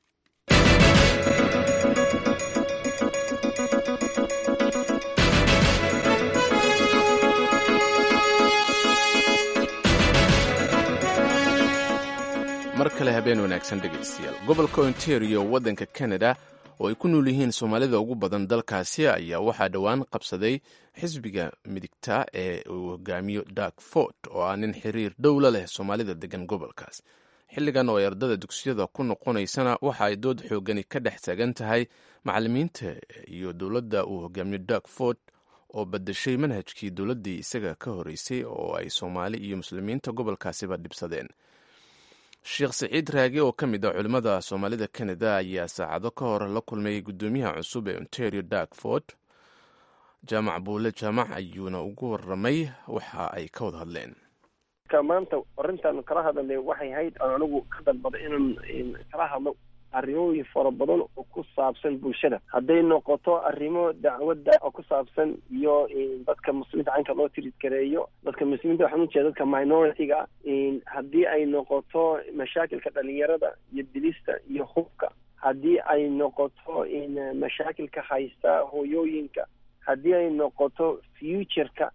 B: mar kale habeen wanaagsan dhegaystayaal gobolka ontario waddanka canada oo ay ku nool yihiin soomaalida ugu badan dalkaasi ayaa waxaa dhowaan qabsaday xisbiga midigta ee uu hogaamiyo dark fort oo ah nin xiriir dhowla leh soomaalida degan gobolkaas xilligan oo ay ardada dugsiyada ku noqonaysana waxa ay dood xoogani ka dhex taagan tahay macalimiinta iyo dowladda uu hogaamiyo dark fort oo badashay manhajkii dowladdii isaga ka horeysay oo ay soomaali iyo muslimiinta gobolkaasiba dhibsadeen sheekh saciid raage oo ka mid ah culimmada soomaalida canada ayaa saacado ka hor la kulmay guddoomiyaha cusub ee ontario darkford jaamac buule jaamac ayuuna ugu waramay waxa ay ka wada hadleen
M: maanta arrintan kala hadalnay waxay ahayd aan anigu ka dalbada inaan kala hadlo arrimooyin fara badan oo ku saabsan bulshada hadday noqoto arrimo dacwadda oo ku saabsan iyo dadka muslimiinta caynka loo tiridgareeyo dadka muslimiinta waxaan ujeeda dadka minority-ga haddii ay noqoto mashaakilka dhalinyarada iyo dilista iyo hubka haddii ay noqoto mashaakilka haysta hooyooyinka haddii ay noqoto futureka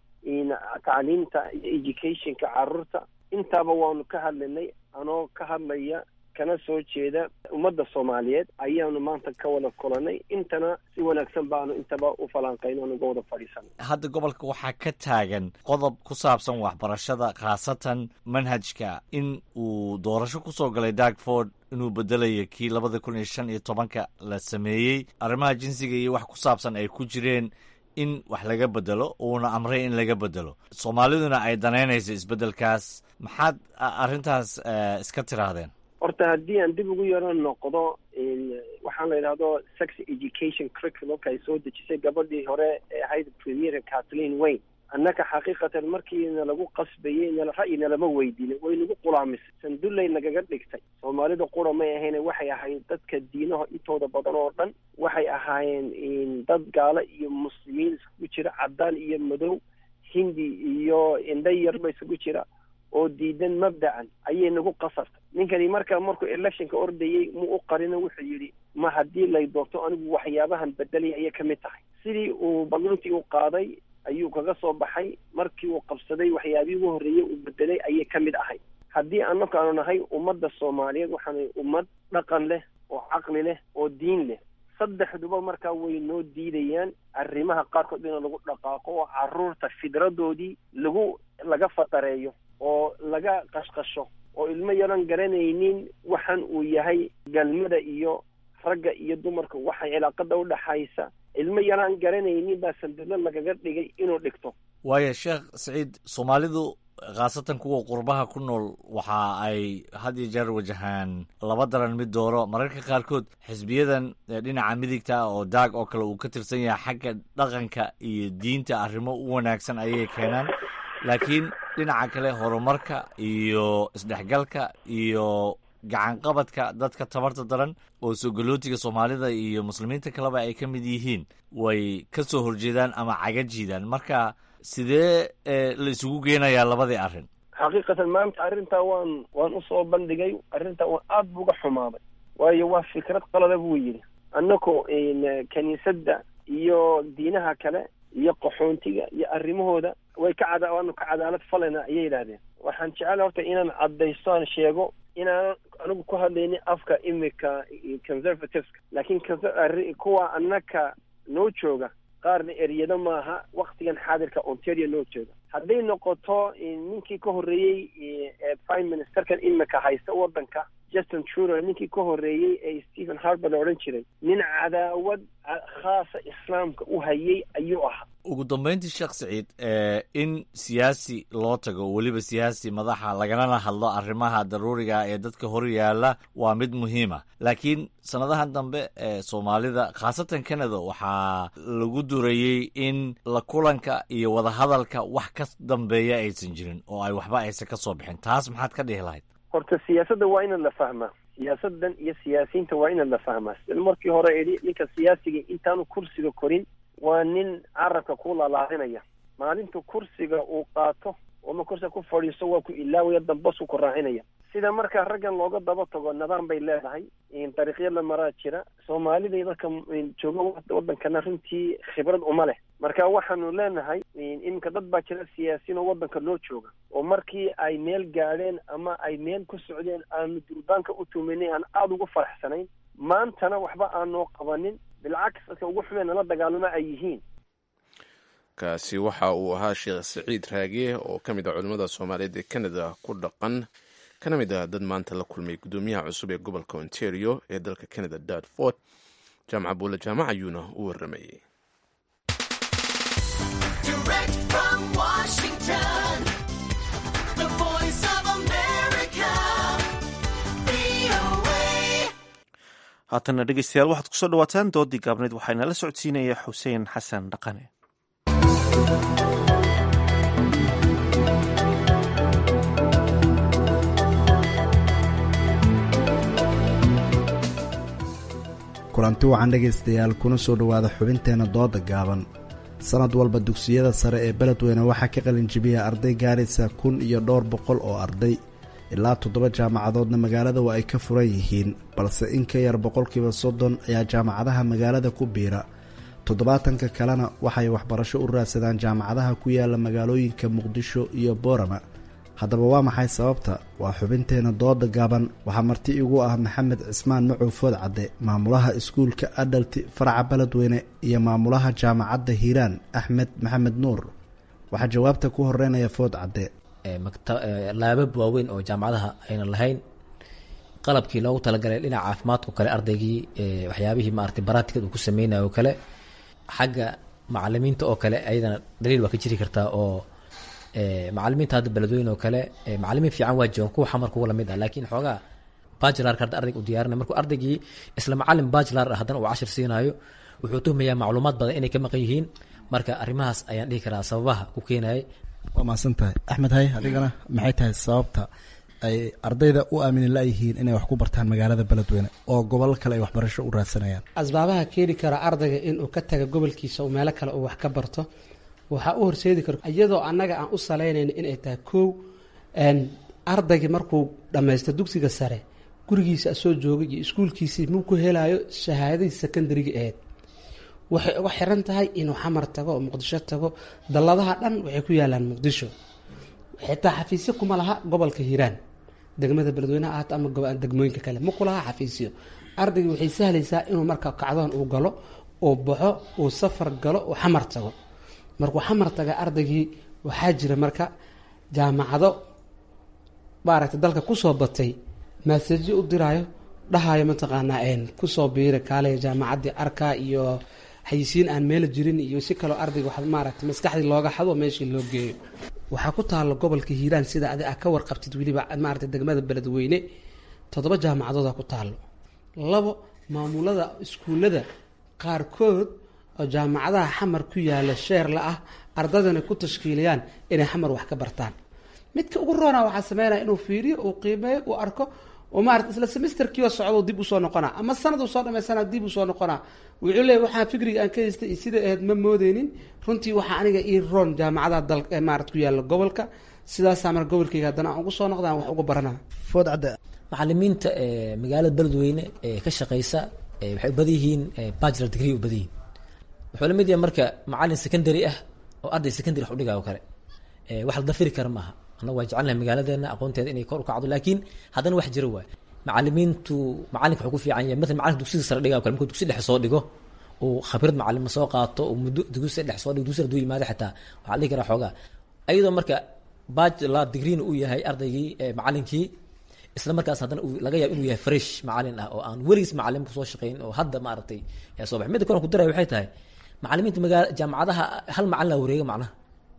M: tacliimta iyo educationka carruurta intaaba waanu ka hadlaynay anoo ka hadlaya kana soo jeeda ummadda soomaaliyeed ayaanu maanta ka wada kulanay intana si wanaagsan baanu intaba u falanqayno anuga wada fadhiisanay
N: hadda gobolka waxaa ka taagan qodob ku saabsan waxbarashada khaasatan manhajka in uu doorasho kusoo galay darkford inuu bedelayo kii labada kun iyo shan iyo tobanka la sameeyey arrimaha jinsiga iyo wax ku saabsan ay ku jireen in wax laga bedelo uuna amray in laga bedelo soomaaliduna ay danaynayso isbeddelkaas maxaad arrintaas iska tiraahdeen
M: horta haddii aan dib ugu yaro noqdo waxaan la yidhahdo sex education curriculumka ay soo dejisay gabadhii hore ee ahayd premier kathleen wayne annaka xaqiiqatan markiina lagu qasbayey nala ra'yina lama weydiinin way nagu qulaamisay sandullay nagaga dhigtay soomaalida qura may ahayn waxay ahayd dadka diinaha intooda badan oo dhan waxay ahaayeen dad gaalo iyo muslimiin isugu jira caddaan iyo madow hindi iyo indha yarba isugu jira oo diidan mabdacan ayay nagu qasartay ninkani marka markuu electionka ordayey mu u qarino wuxuu yidhi ma haddii lay doorto anigu waxyaabahan bedelaya ayay ka mid tahay sidii uu ballantii u qaaday ayuu kaga soo baxay markii uu qabsaday waxyaabihii ugu horreeyey uu bedelay ayay ka mid ahay haddii annaku aanu nahay ummadda soomaaliyeed waxaanu ummad dhaqan leh oo caqli leh oo diin leh saddexduba markaa way noo diidayaan arrimaha qaarkood in lagu dhaqaaqo oo carruurta fidradoodii lagu laga fatareeyo oo laga qashqasho oo ilmo yaran garanaynin waxan uu yahay galmada iyo ragga iyo dumarka waxay cilaaqada udhaxaysa ilmo yaraan garanaynin baa sandalo lagaga dhigay inuu dhigto
N: waayo sheekh saciid soomaalidu khaasatan kuwa qurbaha ku nool waxa ay had iyo jeer wajahaan laba daran mid dooro mararka qaarkood xisbiyadan dhinaca midigta oo daag oo kale uu ka tirsan yahay xagga dhaqanka iyo diinta arrimo u wanaagsan ayay keenaan laakiin dhinaca kale horumarka iyo isdhexgalka iyo gacanqabadka dadka tabarta daran oo sogolootiga soomaalida iyo muslimiinta kaleba ay ka mid yihiin way ka soo horjeedaan ama caga jiidaan marka sidee la isugu geenayaa labadii arrin
M: xaqiiqatan maanta arrintaa waan waan usoo bandhigay arrintaa waan aada buga xumaaday waayo waa fikrad qalada buu yidhi annako kiniisadda iyo diinaha kale iyo qaxoontiga iyo arrimahooda way ka cada waanu ka cadaalad falayna ayay yidhaahdeen waxaan jecel horta inaan caddaysto aan sheego inaanan anigu ku hadlaynin afka imika conservativeska laakiin kuwa annaka noo jooga qaarna eryado maaha waktigan xaadirka ontario noo jooga hadday noqoto ninkii ka horreeyey prime ministerkan imika haysta waddanka justin trudeau ninkii ka horreeyey ee stephen harper la odhan jiray nin cadaawad khaasa islaamka u hayay ayuu ahaa
N: ugu dambeyntii sheekh saciid in siyaasi loo tago weliba siyaasi madaxa lagalana hadlo arrimaha daruuriga ee dadka hor yaalla waa mid muhiima laakiin sannadahan dambe ee soomaalida khaasatan canada waxaa lagu durayey in la kulanka iyo wadahadalka wax ka dambeeya aysan jirin oo ay waxba aysan ka soo bixin taas maxaad ka dhihi lahayd
M: horta siyaasadda waa inaad la fahmaa siyaasaddan iyo siyaasiyiinta waa inaad la fahmaa sida markii hore idhi ninka siyaasiga intaanu kursiga korin waa nin carabka ku lalaadinaya maalintu kursiga uu qaato ooma kursiga ku fadhiisto waa ku ilaawaya dambasku ku raacinaya sida markaa raggan looga daba tago nidaam bay leedahay dariiqyo la maraa jira soomaalida dadka jooga waddankana runtii khibrad uma leh marka waxaanu leenahay iminka dad baa jira siyaasiyiin oo waddanka noo jooga oo markii ay meel gaadheen ama ay meel ku socdeen aanu durbaanka u tuminay aan aada ugu faraxsanayn maantana waxba aanoo qabanin bilcaks dadka ugu xumeen nala dagaalamo ay yihiin
B: kaasi waxa uu ahaa sheekh saciid raage oo ka mid ah culimmada soomaaliyeed ee canada ku dhaqan kana mid ah dad maanta la kulmay guddoomiyaha cusub ee gobolka ontario ee dalka canada dartford jaamaca buule jaamac ayuuna u waramayey
A: haatana dhegeystayaal waxaad kusoo dhawaataan doodii gaabneyd waxaana la socodsiinaya xuseen xasan dhaqane
O: kulanti wacan dhegaystayaal kuna soo dhowaada xubinteenna dooda gaaban sanad walba dugsiyada sare ee beledweyne waxaa ka qalinjibiya arday gaaraysa kun iyo dhowr boqol oo arday ilaa toddoba jaamacadoodna magaalada waa ay ka furan yihiin balse in ka yar boqolkiiba soddon ayaa jaamacadaha magaalada ku biira toddobaatanka kalena waxay waxbarasho u raadsadaan jaamacadaha ku yaala magaalooyinka muqdisho iyo boorama haddaba waa maxay sababta waa xubinteena dooda gaaban waxaa marti igu ah maxamed cismaan macow food cadde maamulaha iskuulka adhalti faraca beledweyne iyo maamulaha jaamacadda hiiraan axmed maxamed nuur waxaa jawaabta ku horeynaya food cadde
P: laabab waaweyn oo jaamacadaha ayna lahayn qalabkii loogu talagalay dhinaca caafimaadkao kale ardaygii waxyaabihii maarata baraatikad uu ku sameynayo oo kale xagga macalimiinta oo kale ayadana daliil waa ka jiri kartaa oo macalimiinta hadda beledweyne oo kale macalimiin fiican waa joogan kuwa xamar kuwa lamid ah laakiin xoogaa bajilarka hadda ardayga u diyaarinay markuu ardaygii isla macalin bajilar ah haddana uu cashir siinaayo wuxuu tuhmayaa macluumaad badan inay ka maqan yihiin marka arrimahaas ayaan dhihi karaa sababaha ku keenayay
O: waa mahadsan tahay axmed hay adigana maxay tahay sababta ay ardayda u aamini layihiin inay wax ku bartaan magaalada beledweyne oo gobol kale ay waxbarasho u raadsanayaan
Q: asbaabaha keeni kara ardayga inuu ka taga gobolkiisa uu meelo kale uu wax ka barto waxaa u horseedi karo iyadoo annaga aan u salaynayno inay tahay kow ardaygii markuu dhammaysto dugsiga sare gurigiisa asoo joogay iyo iskuulkiisii muu ku helayo shahaadadii secondariga aheyd waxay uga xiran tahay inuu xamar tago oo muqdisho tago dalladaha dhan waxay ku yaalaan muqdisho xitaa xafiisyo kuma laha gobolka hiiraan degmada beledweyneha ahaato ama degmooyinka kale ma kulaha xafiisyo ardaygii waxay sahlaysaa inuu marka kacdoon uu galo uu baxo uu safar galo uu xamar tago markuu xamar taga ardaygii waxaa jira marka jaamacado maaragtay dalka kusoo batay maasajyo u diraayo dhahayo mataqaanaa kusoo biira kaale jaamacaddii arka iyo xayisiin aan meela jirin iyo si kaloo ardayga wax maaragtay maskaxdii looga xado meeshii loo geeyo waxaa ku taalla gobolka hiiraan sida adi a ka warqabtid weliba maaragtay degmada beledweyne toddoba jaamacadooda ku taallo labo maamulada iskuullada qaarkood oo jaamacadaha xamar ku yaala sheerla ah ardadana ku tashkiiliyaan inay xamar wax ka bartaan midka ugu roona waxaa sameynaya inuu fiiriyo uu qiimeeyo uu arko oo maarata isla semesterkiioo socdo dib usoo noqonaa ama sanad uu soo dhamaysana dib usoo noqonaa wuxuu leeyahy waxaa fikriga aan ka haystay iyo sida ahayd ma moodeynin runtii waxaa aniga ii roon jaamacadaha dal maarata ku yaala gobolka sidaasaa mar gobolkayga haddana aan ugu soo noqda aan wax uga baranaa
O: food cadde
P: macalimiinta magaalada beledweyne ee ka shaqeysa waxay u badan yihiin bachelor degree u badan yihiin wuxuu la mid yahay marka macalin secondary ah oo arday secondary wax u dhigayo kale wax la dafiri kara maaha annaga waa jecelnahay magaaladeena aqoonteeda inay kor u kacdo laakiin haddana wax jira waay macalimiintu macalinka wuxuu ku fiican yahay matala macalinka dugsiga sare dhigayo kale markuu dugsi dhexe soo dhigo uu khabrad macalin soo qaato uu muddo dugsi dhexe soo dhigo dugsi hadduu yimaado xitaa waxaa la dhihi karaa xoogaa ayadoo marka bachelor degreena uu yahay ardaygii macalinkii isla markaas haddana laga yaabo inuu yahay fresh macalin ah oo aan weligiis macalin kusoo shaqeyn oo hadda maaragtay soo baxay midda kale ku daraya waxay tahay macalimiinta magaala jaamacadaha hal macalin laa wareega macnaha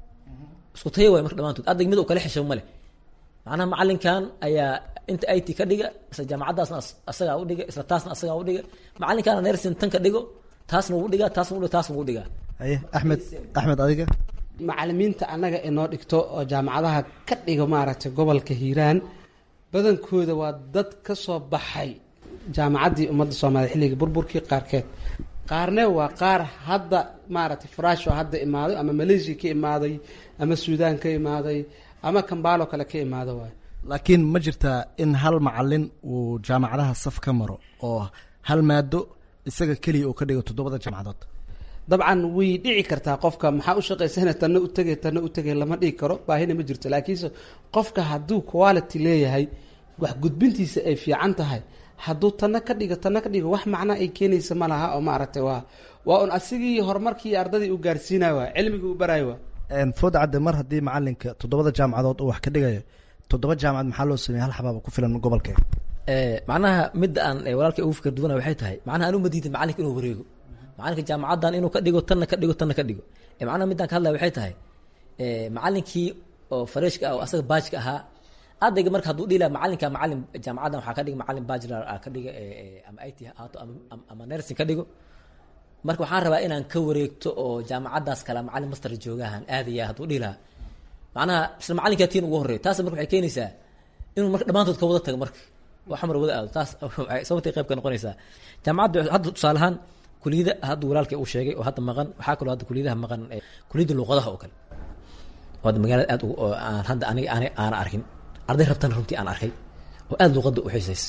P: isku taya waay marka dhamaantood ardayga mid uu kala xishow ma leh macnaha macalinkan ayaa inta it ka dhiga isla jaamacadaasna asagaa u dhiga isla taasna asagaa u dhiga macalinkaana nersin tan ka dhigo taasna wuu dhigaa taasna wuu dhiga taasna wuu dhigaa
O: haye axmed axmed adiga
Q: macalimiinta annaga inoo dhigto oo jaamacadaha ka dhigo maaragtay gobolka hiiraan badankooda waa dad ka soo baxay jaamacaddii ummadda soomaaliya xilligii burburkii qaarkeed qaarne waa qaar hadda maaragtay faraasho hadda imaaday ama malaysia ka imaaday ama suudaan ka imaaday ama kambaalo kale ka imaado waay
O: laakiin ma jirtaa in hal macalin uu jaamacadaha saf ka maro oo hal maado isaga keliya uu ka dhigo toddobada jaamacadood
Q: dabcan way dhici kartaa qofka maxaa u shaqaysana tanna u tegay tanna u tegay lama dhigi karo baahina ma jirto laakiinse qofka hadduu quality leeyahay wax gudbintiisa ay fiican tahay hadduu tanna ka dhigo tanna ka dhigo wax macna ay keenaysa ma laha oo maaragtay waa waa un asigii horumarkii ardadii u gaarsiinaya waa cilmigii u baraayo waa
O: food cadde mar haddii macalinka toddobada jaamacadood uu wax ka dhigayo toddoba jaamacad maxaa loo sameeyey hal xabaaba ku filan gobolkee
P: macnaha midda aan walaalkay ugu fikir duwana waxay tahay macnaha anu madiida macalinka inuu wareego macalinka jaamacaddan inuu ka dhigo tanna ka dhigo tanna ka dhigo macnaha middaan ka hadlaya waxay tahay macalinkii oo fareshka ah oo asaga baajka ahaa ardayga marka hadduu dhila macalinka macalin jaamacaddan waxaa ka dhiga macalin bachelor ka dhiga ama it haato ama nursing ka dhigo marka waxaan rabaa inaan ka wareegto oo jaamacaddaas kale macalin master joogahan aadaya hadduu dhihi lahaa macnaha isla macalinkaa tiin ugu horreeyo taas marka waxay keenaysaa inuu marka dhammaantood ka wada tago marka oo xamar wada aado taas sababtay qayb ka noqonaysaa jaamacadda hadda tusaale ahaan kuliyada hadda walaalkay uu sheegay oo hadda maqan waxaa kaloo hadda kuliyadaha maqan kuliyadda luuqadaha oo kale oo hadda magaalada aad aan hadda aniga aan aana arkin arday rabtana runtii aan arkay oo aada luuqadda u xiisays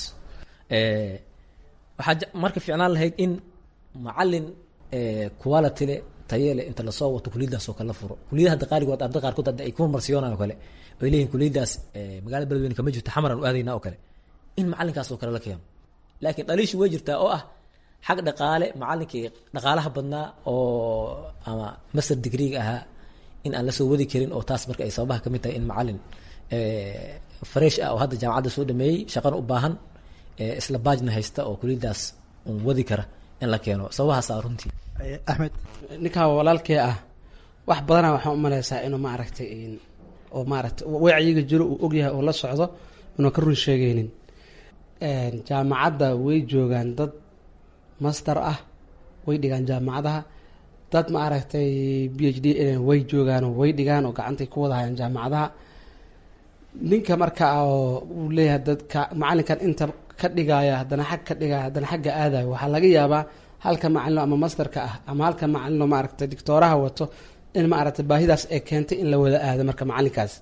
P: waxaa marka fiicnaan lahayd in macalin quality le tayele inta lasoo wato kuliyadaas oo kale la furo kuliyadaha hadda qaaligood arday qaarkood hadda ay ku marmarsiyoonaan oo kale ay leeyihin kuliyadaas magaalada beledweyne kama jirto xamaran u aadayna oo kale in macalinkaas oo kale la keeno laakiin dhaliishu way jirtaa oo ah xag dhaqaale macalinkii dhaqaalaha badnaa oo ama master degreega ahaa in aan lasoo wadi karin oo taas marka ay sababaha kamid tahay in macalin fresh ah oo hadda jaamacadda soo dhameeyey shaqana u baahan isla baajna haysta oo kuliyadaas un wadi kara in la keeno sababahaasa runtii
O: axmed
Q: ninkaa walaalkee ah wax badana waxaan umaleysaa inuu maaragtay oo maaragtay wacyiga jiro uu ogyahay oo la socdo inuu ka run sheegeynin jaamacadda way joogaan dad master ah way dhigaan jaamacadaha dad ma aragtay b h d way joogaan oo way dhigaan oo gacantay ku wada hayaan jaamacadaha ninka marka oo uu leeyahay dadka macalinkan inta ka dhigaya haddana xag ka dhigaya haddana xagga aadayo waxaa laga yaabaa halka macalino ama masterka ah ama halka macalino maaragtay dictooraha wato in maaragtay baahidaas ay keentay in la wada aado marka macalinkaas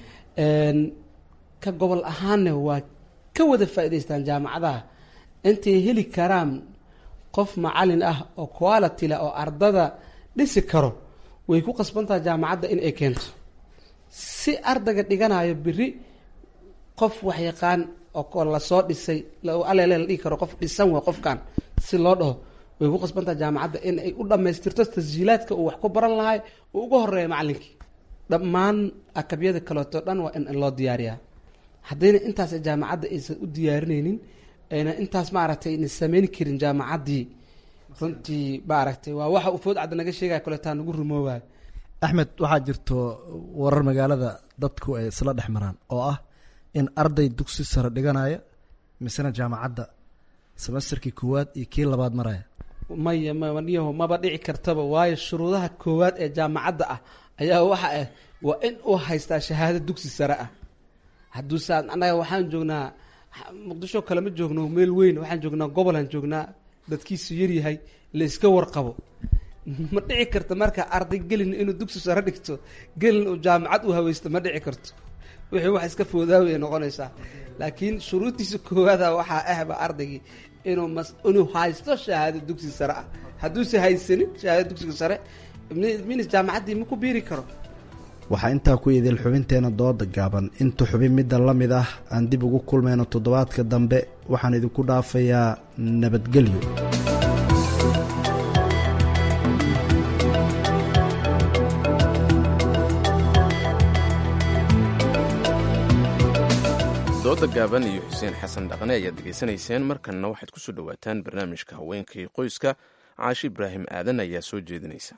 Q: ka gobol ahaanna waa ka wada faa'idaystaan jaamacadaha intay heli karaan qof macalin ah oo quality leh oo ardada dhisi karo way ku qasbantaha jaamacadda in ay keento si ardayga dhiganayo beri qof waxyaqaan oo lasoo dhisay alele la dhigi karo qof dhisan way qofkan si loo dhaho way ku qasbantaha jaamacadda in ay u dhammaystirto tasjiilaadka uu wax ku baran lahay uu uga horeeya macalinkii dhammaan akabyada kaleeto dhan waa in loo diyaariyaa haddayna intaas jaamacadda aysan u diyaarinaynin ayna intaas maaragtay ayna sameyn karin jaamacaddii runtii maaragtay waa waxa uu food cadda naga sheegaya koletaa nagu rumoobayo
O: axmed waxaa jirto warar magaalada dadku ay isla dhex maraan oo ah in arday dugsi sare dhiganaya misena jaamacadda semesterkii koowaad iyo kii labaad maraya
Q: maya maniyaho maba dhici kartaba waayo shuruudaha koowaad ee jaamacadda ah ayaa waxa ah waa in uu haystaa shahaado dugsi sare ah hadduusaan annaga waxaan joognaa muqdisho kale ma joogno meel weyn waxaan joognaa gobolaan joognaa dadkiisu yaryahay la iska warqabo ma dhici karto marka arday gelin inuu dugsi sare dhigto gelin uu jaamacad u haweysto ma dhici karto wixii wax iska foodaaway noqonaysaa laakiin shuruuddiisa koowaada waxaa ahba ardaygii inuu mas inuu haysto shahaado dugsi sare ah hadduuse haysanin shahaado dugsiga sare minis jaamacaddii ma ku biiri karo
O: waxaa intaa ku idil xubinteena dooda gaaban inta xubin midda la mid ah aan dib ugu kulmayno toddobaadka dambe waxaan idinku dhaafayaa nabadgelyo
B: dooda gaaban iyo xuseen xasan dhaqne ayaad degeysanayseen markanna waxaad ku soo dhowaataan barnaamijka haweenkii qoyska caashi ibraahim aadan ayaa soo jeedinaysa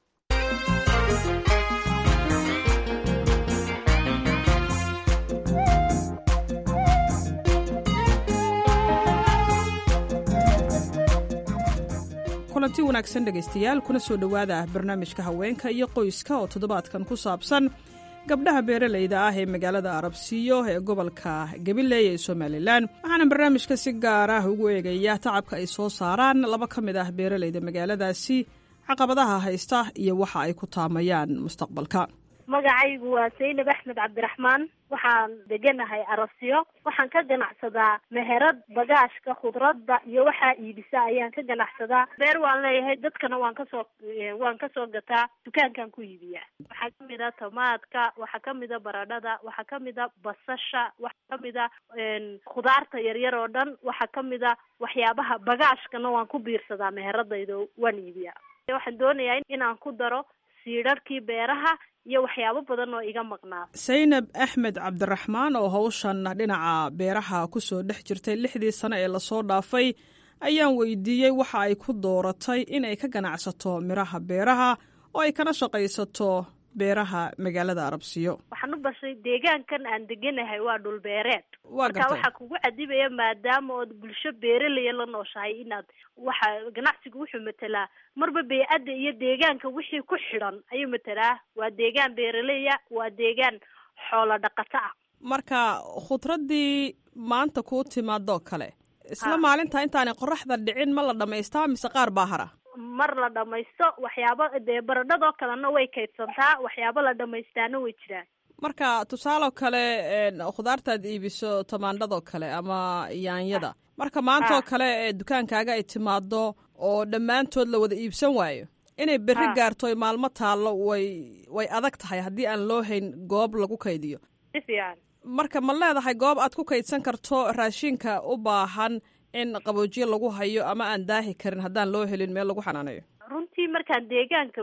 R: kulanti wanaagsan dhegaystayaal kuna soo dhowaada barnaamijka haweenka iyo qoyska oo toddobaadkan ku saabsan gabdhaha beeralayda ah ee magaalada arabsiyo ee gobolka gabiley ee somalilan waxaana barnaamijka si gaar ah ugu eegaya tacabka ay soo saaraan laba ka mid ah beeralayda magaaladaasi caqabadaha haysta iyo waxa ay ku taamayaan mustaqbalka
S: magacaygu waa saynab axmed cabdiraxmaan waxaan deganahay arabsiyo waxaan ka ganacsadaa meherad bagaashka khudradda iyo waxaa iibisa ayaan ka ganacsadaa beer waan leeyahay dadkana waan kasoo waan kasoo gataa dukaankan ku iibiyaa waxaa kamid a tamaadka waxaa kamid a baradhada waxaa kamid a basasha waxaa kamid a khudaarta yaryar oo dhan waxaa kamid a waxyaabaha bagaashkana waan ku biirsadaa meheradayda waan iibiyaa waxaan doonayaa inaan ku daro siidharhkii beeraha iyo waxyaabo badan oo iga maqnaa
R: saynab axmed cabdiraxmaan oo hawshan dhinaca beeraha kusoo dhex jirtay lixdii sano ee lasoo dhaafay ayaan weydiiyey waxa ay ku dooratay inay ka ganacsato midhaha beeraha oo ay kana shaqaysato beeraha magaalada arabsiyo
S: waxaan u bashay deegaankan aan deganahay waa dhul beereed
R: waa
S: marka waxaa kugu cadibaya maadaama ood bulsho beeralaya la nooshahay inaad waxa ganacsigu wuxuu matelaa marba bey-adda iyo deegaanka wixii ku xidhan ayuu matelaa waa deegaan beeraleya waa deegaan xoolo dhaqato ah
R: marka khudraddii maanta kuu timaadoo kale isla maalinta intaanay qoraxda dhicin ma la dhamaystaa mise qaar baa hara
S: mar la dhamaysto waxyaabo dee baradhadoo kalena way kaydsantaa waxyaabo la dhamaystaana way jiraan
R: marka tusaaloo kale khudaartaad iibiso tamaandhadoo kale ama yaanyada marka maantaoo kale ee dukaankaaga ay timaado oo dhammaantood la wada iibsan waayo inay berri gaarto oy maalmo taallo way way adag tahay haddii aan loo hayn goob lagu kaydiyo
S: si fiican
R: marka ma leedahay goob aad ku kaydsan karto raashinka u baahan in qaboojiye lagu hayo ama aan daahi karin haddaan loo helin meel lagu xanaaneeyo
S: runtii markaan deegaanka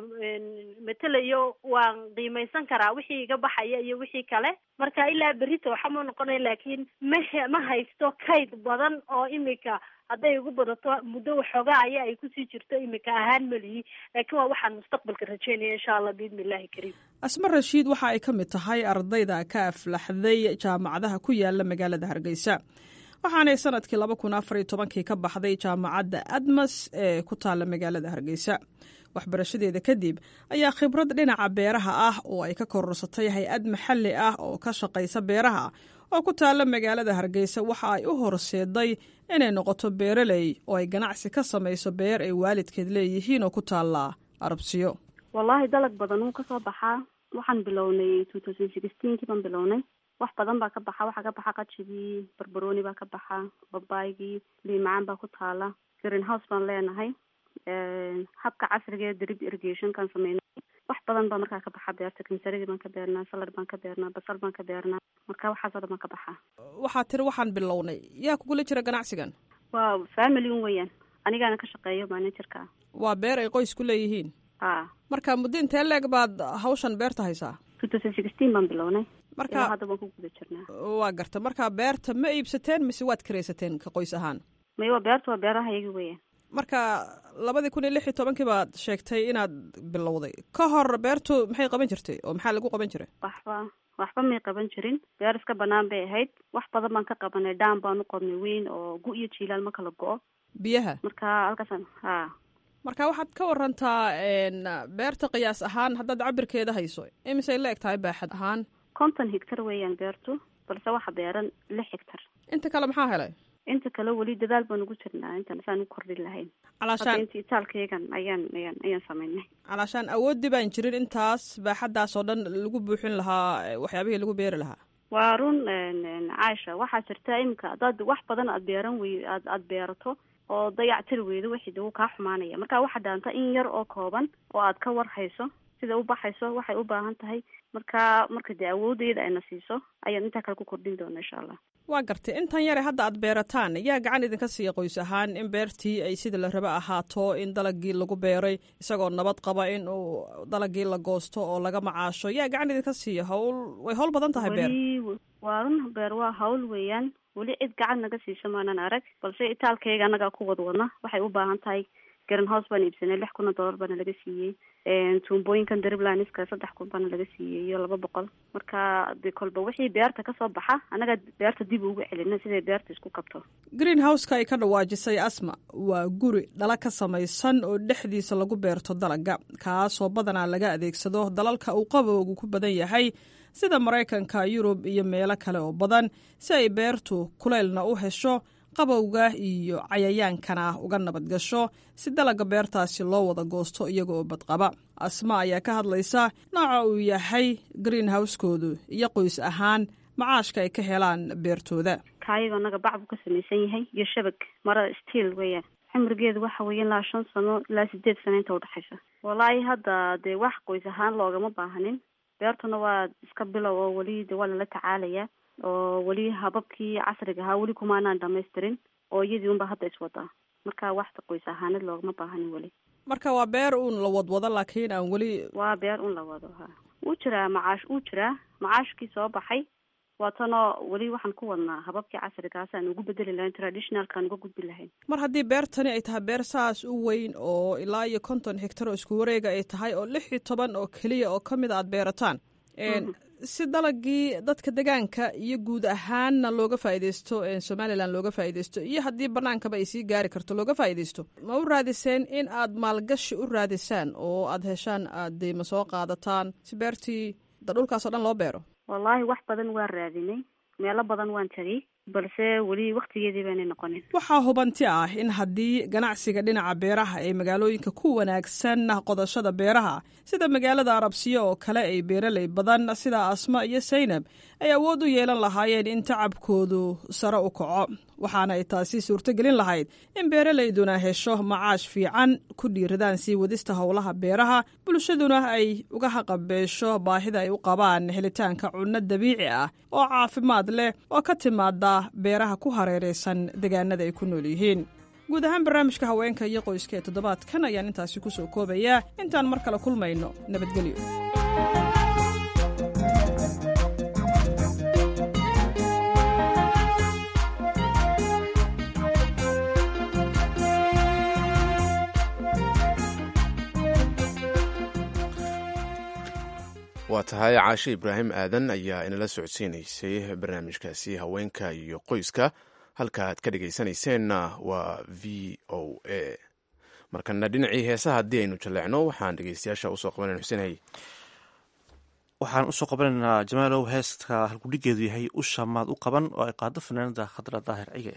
S: matelayo waan qiimaysan karaa wixii iga baxaya iyo wixii kale marka ilaa berrita waxama noqonaya laakiin mahe ma haysto kayd badan oo imika hadday igu badato muddo waxoogaa aya ay kusii jirto imika ahaan melihi laakiin waa waxaan mustaqbalka rajeynaya insha allah biidni illahi kariim
R: asma rashiid waxa ay ka mid tahay ardayda ka aflaxday jaamacadaha ku yaala magaalada hargeysa waxaanay sanadkii laba kun afar iyo tobankii ka baxday jaamacadda admas ee ku taalla magaalada hargeysa waxbarashadeeda kadib ayaa khibrad dhinaca beeraha ah oo ay ka kororsatay hay-ad maxalli ah oo ka shaqaysa beeraha oo ku taalla magaalada hargeysa waxa ay u horseeday inay noqoto beeraley oo ay ganacsi ka samayso beer ay waalidkeed leeyihiin oo ku taalla arabsiyo
T: wallaahi dalag badan wuu kasoo baxaa waxaan bilownay two thousand sixteenkii baan bilownay wax badan baa ka baxa waxaa ka baxa qajigii barbarooni baa ka baxa babaygii liimacaan baa ku taala green house baan leenahay habka casriga ee drip irrigationkaan sameynay wax badan baa markaa ka baxa beerta kamsaradii baan ka beernaa salad baan ka beernaa basal baan ka beernaa marka waxaasoo dhan baan ka baxa
R: waxaa tiri waxaan bilownay yaa kugula jira ganacsigan
T: waa family un weeyaan anigaana ka shaqeeyo managerka
R: waa beer ay qoys ku leeyihiin
T: ha
R: marka muddo intee leeg baad hawshan beerta haysaa
T: two thousand sixteen baan bilownay
R: marka
T: ilaa hadda waan ku guda jirnaa
R: waa garta marka beerta ma iibsateen mise waad karaysateen ka qoys ahaan
T: maya waa beerta waa beeraha iyaga weeyaan
R: marka labadii kun iyo lix iyo tobankii baad sheegtay inaad bilowday ka hor beertu maxay qaban jirtay oo maxaa lagu qaban jiray
T: waxba waxba may qaban jirin beer iska banaan bay ahayd wax badan baan ka qabanay dhaan baan u qodnay weyn oo gu iyo jiilaal ma kala go-o
R: biyaha
T: marka halkaasaan ha
R: marka waxaad ka warantaa beerta qiyaas ahaan haddaad cabirkeeda hayso imisay la eg tahay baaxad ahaan
T: konton higtar weeyaan beertu balse waxa beeran lix higtar
R: inta kale maxaa helay
T: inta kale weli dadaal baan ugu jirnaa intaan saan u kordhin lahayn
R: calaashaan
T: inta itaalkaygan ayaan ayaan ayaan samaynay
R: calaashaan awoodii baan jirin intaas baaxaddaas oo dhan lagu buuxin lahaa waxyaabihii lagu beeri lahaa
T: waa run caaisha waxaa jirta iminka haddaad wax badan aad beeran wey aad aad beerato oo dayac tiri weydo wixii de wuu kaa xumaanaya marka waxaa dhaanta in yar oo kooban oo aad ka war hayso sida u baxayso waxay u baahan tahay marka marka dee awoodeyda ayna siiso ayaan intaa kale ku kordhin doona insha allah
R: waa gartay intan yare hadda aad beerataan yaa gacan idinka siiya qoys ahaan in beertii ay sida la raba ahaato in dalagii lagu beeray isagoo nabad qaba in uu dalagii la goosto oo laga macaasho yaa gacan idinka siiya hawl way hawl badan tahay beer
T: weli waa run beer waa hawl weeyaan weli cid gacan naga siisa maanan arag balse itaalkayga annagaa ku wadwadna waxay u baahan tahay garan house baan iibsanay lix kun oo dollar baana laga siiyey tuumbooyinkan driblaniska saddex kun baana laga siiyey iyo laba boqol marka de kolba wixii beerta kasoo baxa annaga beerta dib ugu celina siday beerta isku kabto
R: green houseka ay ka dhawaajisay asma waa guri dhala ka samaysan oo dhexdiisa lagu beerto dalaga kaasoo badanaa laga adeegsado dalalka uu qabowgu ku badan yahay sida maraykanka yurub iyo meelo kale oo badan si ay beertu kuleylna u hesho qabowga iyo cayayaankana uga nabad gasho si dalaga beertaasi loo wada goosto iyaga oo badqaba asma ayaa ka hadlaysa nooca uu yahay green housekoodu iyo qoys ahaan macaashka ay ka helaan beertooda
T: kaayagoo naga bac buu ka samaysan yahay iyo shabag marada stiil weeyaan cimrigeedu waxa weeye ilaa shan sano ilaa sideed sano inta udhexaysa wallaahi hadda dee wax qoys ahaan loogama baahanin beertuna waa iska bilow oo weli de waa lala tacaalayaa oo weli hababkii casriga ahaa weli kumaanaan dhamaystirin oo iyadii unba hadda iswadaa marka waxta qoys ahaanad loogama baahanin weli
R: marka waa beer uun la wadwado laakiin aan weli
T: waa beer un la wado ha wuu jiraa macaash wuu jiraa macaashkii soo baxay waatanoo weli waxaan ku wadnaa hababkii casrigaas aan ugu bedeli lahayn traditionalkaan uga gudbi lahayn
R: mar haddii beertani ay tahay beer saas u weyn oo ilaa iyo konton higtar oo isku wareega ay tahay oo lix iyo toban oo keliya oo ka mid a aad beerataan si dalagii dadka degaanka iyo guud ahaanna looga faaideysto somalilan looga faaideysto iyo haddii banaankaba ay sii gaari karto looga faaideysto ma u raadiseen in aad maalgashi u raadisaan oo aad heshaan aad deyma soo qaadataan si beertii da dhulkaasoo dhan loo beero
T: wallaahi wax badan waan raadinay meelo badan waan tagay balse weli waktigeedii baanay noqonin
R: waxaa hubanti ah in haddii ganacsiga dhinaca beeraha ee magaalooyinka ku wanaagsan qodashada beeraha sida magaalada arabsiyo oo kale ay beeraley badan sida asma iyo saynab ay awood u yeelan lahaayeen in tacabkoodu sare u kaco waxaana ay taasi suurtogelin lahayd in beeraleyduna hesho macaash fiican ku dhiiradaan sii wadista howlaha beeraha bulshaduna ay uga haqabeesho baahida ay u qabaan helitaanka cunno dabiici ah oo caafimaad leh oo ka timaada beeraha ku hareeraysan deegaanada ay ku nool yihiin guud ahaan barnaamijka haweenka iyo qoyska ee toddobaadkan ayaan intaasi ku soo koobayaa intaan mar kale kulmayno nabadgelyo
B: waa tahay caashe ibraahim aadan ayaa inala socodsiinaysay barnaamijkaasi haweenka iyo qoyska halka aad ka dhegaysanayseena waa v o a markana dhinacii heesaha haddii aynu jaleecno waxaan dhegeystayaasha usoo qabanan xuseenhay
A: waxaan usoo qabanaynaa jamaalow heesta halkudhigeedu yahay usha maad u qaban oo ay qaado fanaanada khadra daahir cige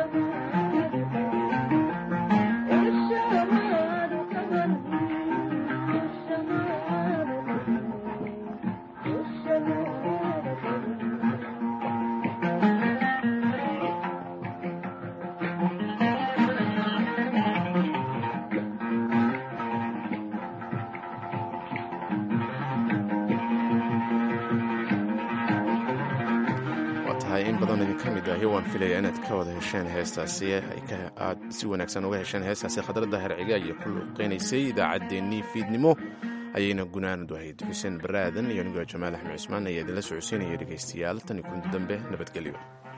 B: in badan idin ka mid ahi waan filaya inaad ka wada hesheen heestaasi aad si wanaagsan uga hesheen heestaasi khadradda herciga iyo ku luuqeynaysay idaacaddeenii fiidnimo ayayna gunaanadu ahayd xuseen baraadan iyo anigoo jamaal axmed cusmaan ayaa idinla socodsiinaya dhegaystayaal tan iyo kulanti dambe nabadgelyo